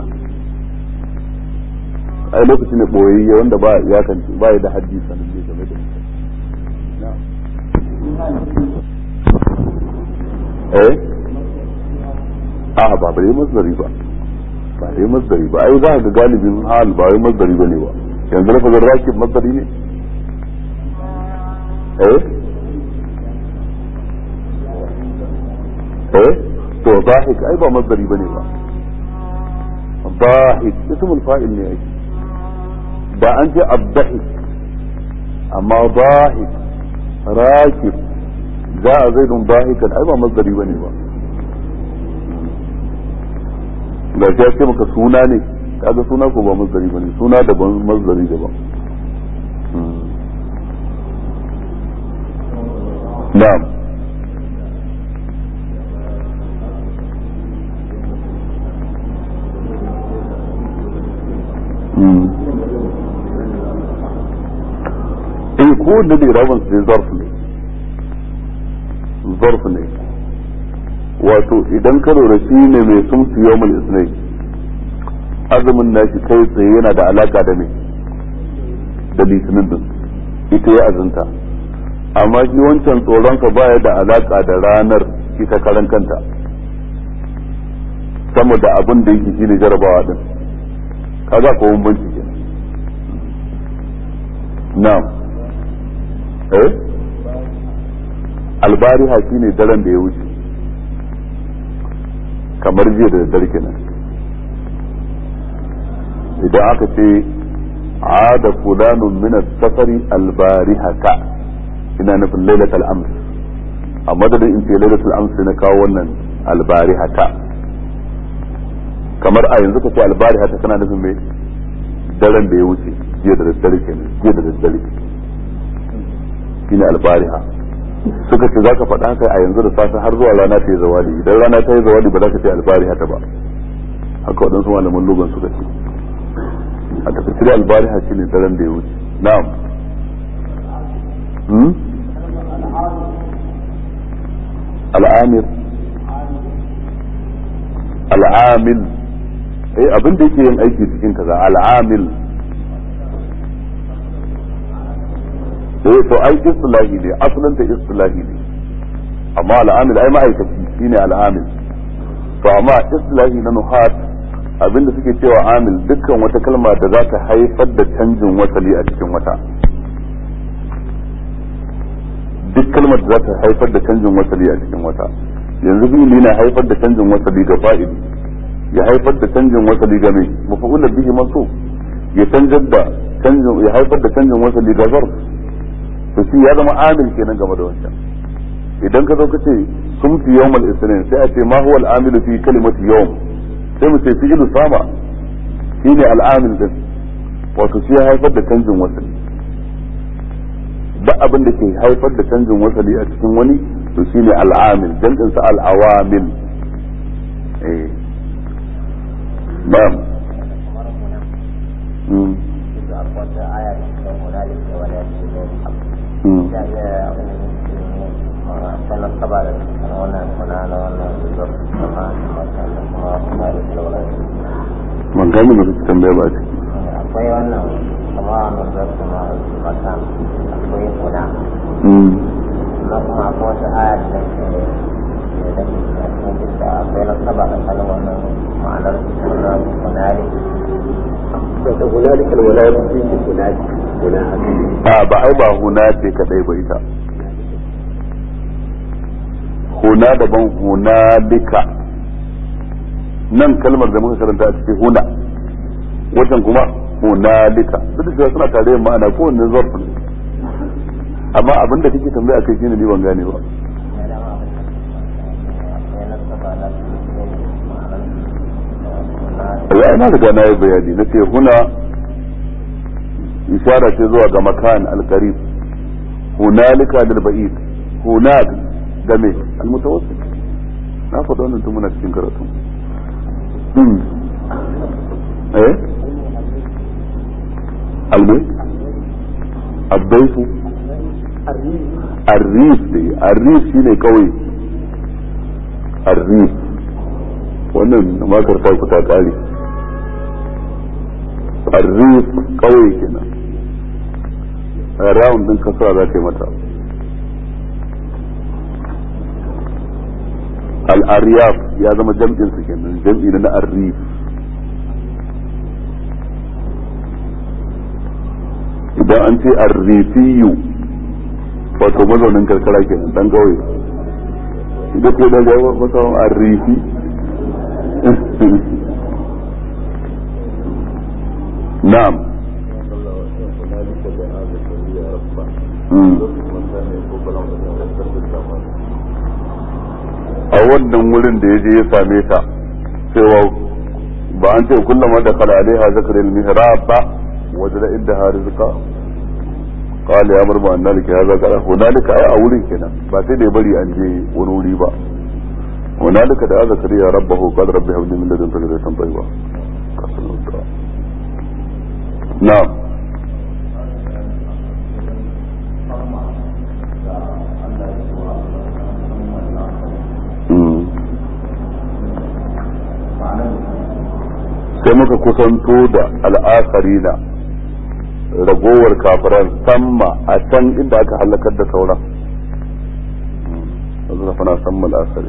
ai lokaci ne boyayye wanda ba ya kan ba ya da haddi sanin ne game da eh a ba bare masdari ba ba dai masdari ba ai za ka ga galibin hal ba wai masdari bane ba yanzu lafazin rakib masdari ne eh eh to zahik ai ba masdari bane ba ضاحك اسم الفاعل ne ai da an ce abdahik amma ضاحك راكب جاء زيد ضاحكا ai ba masdari bane ba ga ya ce maka suna ne kaga suna ko ba masdari bane suna daban masdari daban na'am eh ko da da rabon su zarf ne zarf ne wato idan ka lura shi ne mai sumsu yawmul isnai azumin nashi kai tsaye yana da alaka da mai da litinin din ita ya azunta amma shi wancan tsoronka baya da alaka da ranar ita karan kanta sama da abin da yake shine jarabawa din kaga ko bambanci kenan na'am eh albariha shine daren da ya wuce kamar jiya da daddare kenan idan aka ce ada fulanun min as-safari albarihata ina nufin lailatul amr a madadin in ce lailatul amr na kawo wannan albarihata kamar a yanzu ka ce albarihata kana nufin me daren da ya wuce jiya da daddare kenan jiya da daddare shine albariha suka ce zaka faɗa haka a yanzu da safe har zuwa rana ta yi zawali idan rana ta yi zawali ba za ka ce albariha ta ba haka waɗansu malaman lugan suka ce a takaice albariha shine daren da ya wuce na'am al'amir al'amil eh abin da yake yin aiki cikin kaza al'amil eh to ai istilahi ne asalin ta istilahi ne amma al'amil ai ma'aikaci shine al'amil to amma istilahi na nuhat abinda suke cewa amil dukkan wata kalma da za ta haifar da canjin wasali a cikin wata duk kalmar da za ta haifar da canjin wasali a cikin wata yanzu fi'ili na haifar da canjin wasali ga fa'ili ya haifar da canjin wasali ga mai mafa'ular bihi mansub ya canjar da canjin ya haifar da canjin wasali ga zarf to shi ya zama amil kenan game da wancan idan ka zo ka ce sun fi yawmal isnin sai a ce ma huwa al-amilu fi kalimati yawm sai mu ce fi'lu sama shine al-amil din wato shi ya haifar da canjin wasali duk abin da ke haifar da canjin wasali a cikin wani to shine al'amil jam'in sa al'awamil eh na'am mm man gani ba su tambaya ba ce akwai wannan kama wannan zarfi na makan akwai kuna na kuma akwai wata aya da ke da ke cikin da akwai na saba da kalan wannan ma'anar wannan kunari wata hunalika alwalaya fi hunalika hunalika a ba ai ba huna ce kadai ba ita huna daban hunalika nan kalmar da muka karanta a cikin huna wajen kuma hunalika duk da cewa suna tare da ma'ana ko wanne zarfin amma abin da kake tambaya kai shine ni ban gane ba ya ina riga na yi bayani na ce huna ishara ce zuwa ga makan alkarib hunalika lil ba'id hunak game almutawassit na faɗa wannan tun muna cikin karatu eh alme addaifu arrif ne arrif shine kawai arrif wannan makar ta ku ta kare arrif kawai kenan round din kasuwa za ta yi mata al-aryaf ya zama jam'in su kenan jam'i na arrif idan an ce arrifiyu wato mazaunin karkara kenan dan kauye idan ko da ga masa arrifi na'am a wannan wurin da ya je ya same ta cewa ba an ce kullum da kala alaiha zakar al-mihrab ba wajada inda rizqa قال يا مرمى ان ذلك هذا قال هنالك اي اورين kenan ba sai da ya bari an je wani wuri ba هنالك da zakariya rabbahu qad rabbi habli min ladunka dhurriyatan tayyiba na'am sai muka kusanto da al'akarina ragowar kafiran samma a can inda aka halakar da sauran yanzu fana samma al'asari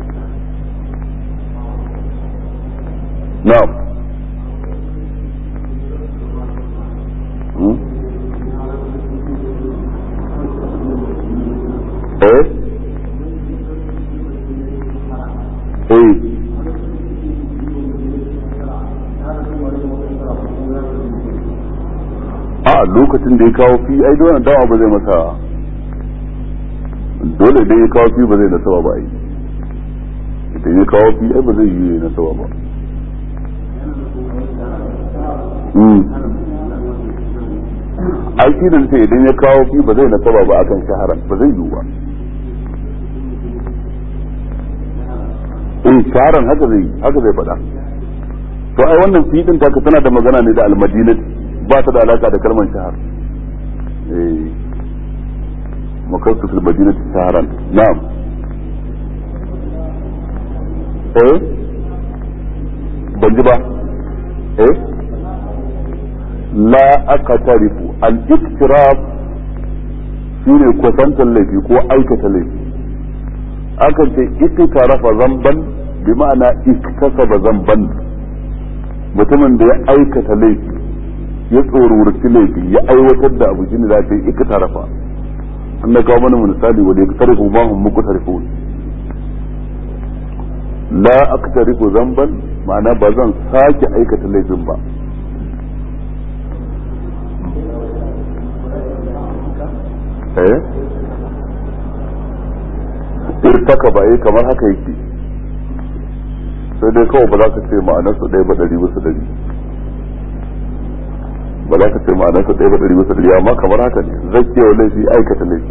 na'am eh eh a lokacin da ya kawo fi ai dole dawa ba zai masa dole idan ya kawo fi ba zai nasaba ba ai idan ya kawo fi ai ba zai yi nasaba ba ai shi da ce idan ya kawo fi ba zai nasaba ba akan shaharan ba zai yiwu ba in shaharan haka zai haka zai faɗa to ai wannan fi din taka tana da magana ne da almadinati ba ta da alaka da kalmar shahar eh makassu fil madinati shaharan na'am eh ban ji ba eh la aqtarifu al iktiraf shine kwatantar laifi ko aikata laifi akan ce iktarafa zamban bi ma'ana iktasaba zamban mutumin da ya aikata laifi ya tsorurci laifi ya aiwatar da abu shine za ta yi iktarafa an na kawo mana misali wanda ya tarifu ma hum muqtarifun la aktarifu zamban ma'ana ba zan sake aikata laifin ba eh irtaka ba yi kamar haka yake sai dai kawai ba za ka ce ma'anar su ɗaya ba ɗari bisa ɗari ba ba za ka ce ma'anarsa ɗaya ba ɗari bisa ɗari amma kamar haka ne zakkewa laifi aikata laifi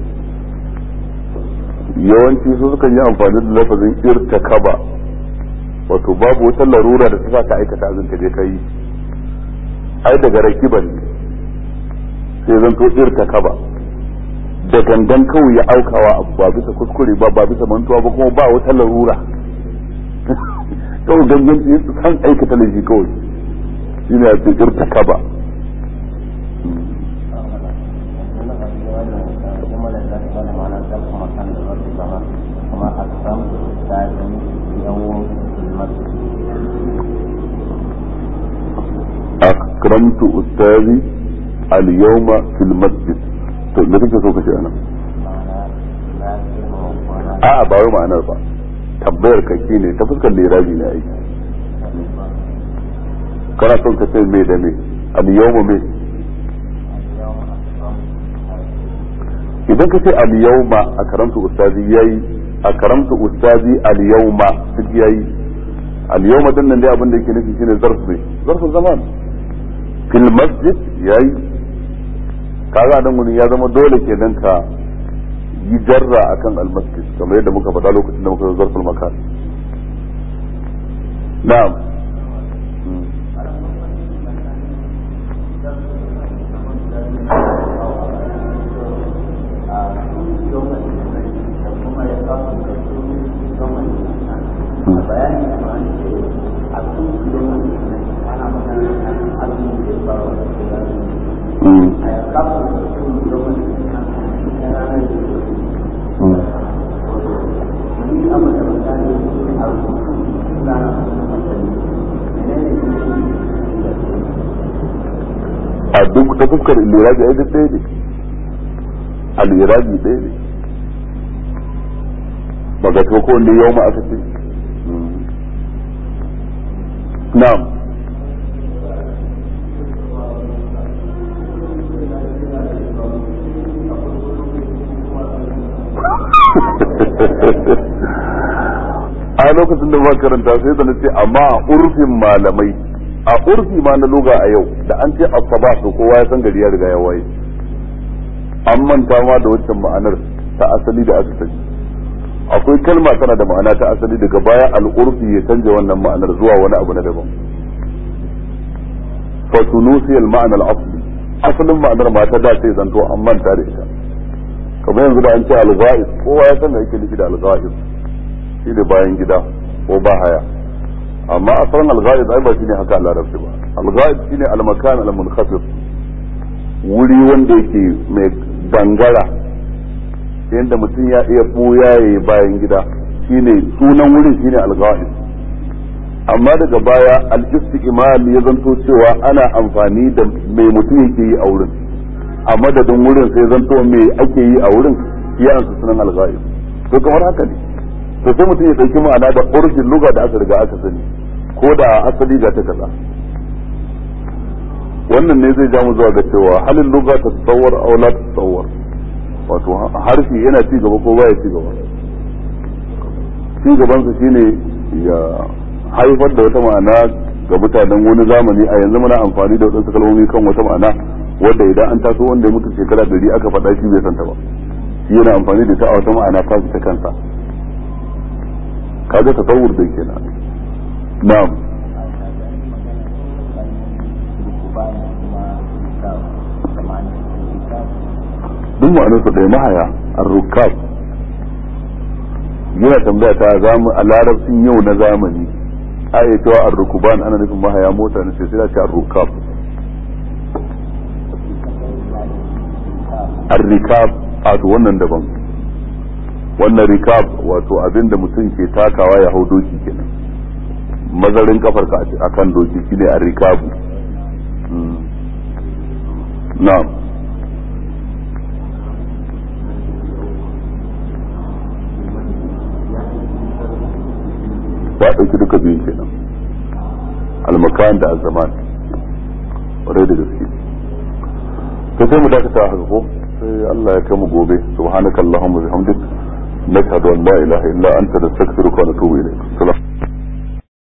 yawanci su sukan yi amfani da lafazin irtakaba wato babu wata larura da ta sa ka aikata abin ka je ka yi ai daga rakiban ne sai zan to irtakaba da gangan kawai ya aukawa abu ba bisa kuskure ba ba bisa mantuwa ba kuma ba wata larura kawai gangan su san aikata laifi kawai shi ne a ce irtakaba أكرمت أستاذي اليوم في المسجد to me kake so ka ce anan a ba wai ma'anar ba tabbayar ka ne ta fuskar lirabi ne aiki kana son ka ce me da me al yawma me idan ka ce al yawma a karamtu ustazi yayi a karamtu ustazi al yawma duk yayi al yawma din nan dai abin da yake nufi shine zarf ne zarfin zaman fil masjid yayi kaga nan gurin ya zama dole kenan ka yi jarra akan almasjid kamar yadda muka faɗa lokacin da muka zo zarful makan na'am a duk ta fuskar lirabi ai duk ɗaya ne al-irabi ɗaya ne ba ga to ko wanda yau ma aka ce na'am a lokacin da ba karanta sai da nace amma a urfin malamai a urfi ma na loga a yau da an ce asaba to kowa ya san gari ya riga ya waye an manta ma da waccan ma'anar ta asali da aka sani akwai kalma tana da ma'ana ta asali daga baya al'urfi ya canja wannan ma'anar zuwa wani abu na daban fa tunusi al ma'ana al asli asalin ma'anar ma ta da sai zanto an manta da ita kamar yanzu da an ce al-ghaib kowa ya san me yake nufi da al-ghaib shi da bayan gida ko ba haya amma asalin al-ghaib ai ba shine haka Allah rabbi ba al-ghaib shine al-makan al-munkhafid wuri wanda yake mai dangara yadda mutum ya iya buya yayi bayan gida shine sunan wurin shine al-ghaib amma daga baya al-istiqmal ya zanto cewa ana amfani da mai mutum yake yi a wurin a madadin wurin sai zanto me ake yi a wurin ya ansu sunan al-ghaib to kamar haka ne to sai mutum ya dauki ma'ana da urfin luga da aka riga aka sani ko da asali ga ta kaza wannan ne zai ja mu zuwa ga cewa halin luga ta tsawar aw la tsawar wato harshe yana ci gaba ko baya ci gaba ci gaban sa shine ya haifar da wata ma'ana ga mutanen wani zamani a yanzu muna amfani da wadansu kalmomi kan wata ma'ana wanda idan an taso wanda ya mutu shekara dari aka faɗa shi bai santa ba shi yana amfani da ta a wata ma'ana ta ta kansa kaga tasawur da kenan na'am duk ma'anarsa ɗaya mahaya ar-rukab yana tambaya ta a larabcin yau na zamani a iya cewa ar-rukuban ana nufin mahaya mota ne sai sai ce ar-rukab ar-rikab a to wannan daban wannan rikab wato abin da mutum ke takawa ya hau doki kenan mazarin kafar ka a kan doki shine ar-rikabu na'am ya ɗauki duka biyun kenan almakan da azaman ƙwarai da gaske to sai mu dakata haka ko sai Allah ya kai mu gobe subhanakallahumma bihamdik nashhadu an la ilaha illa anta nastaghfiruka wa natubu ilayk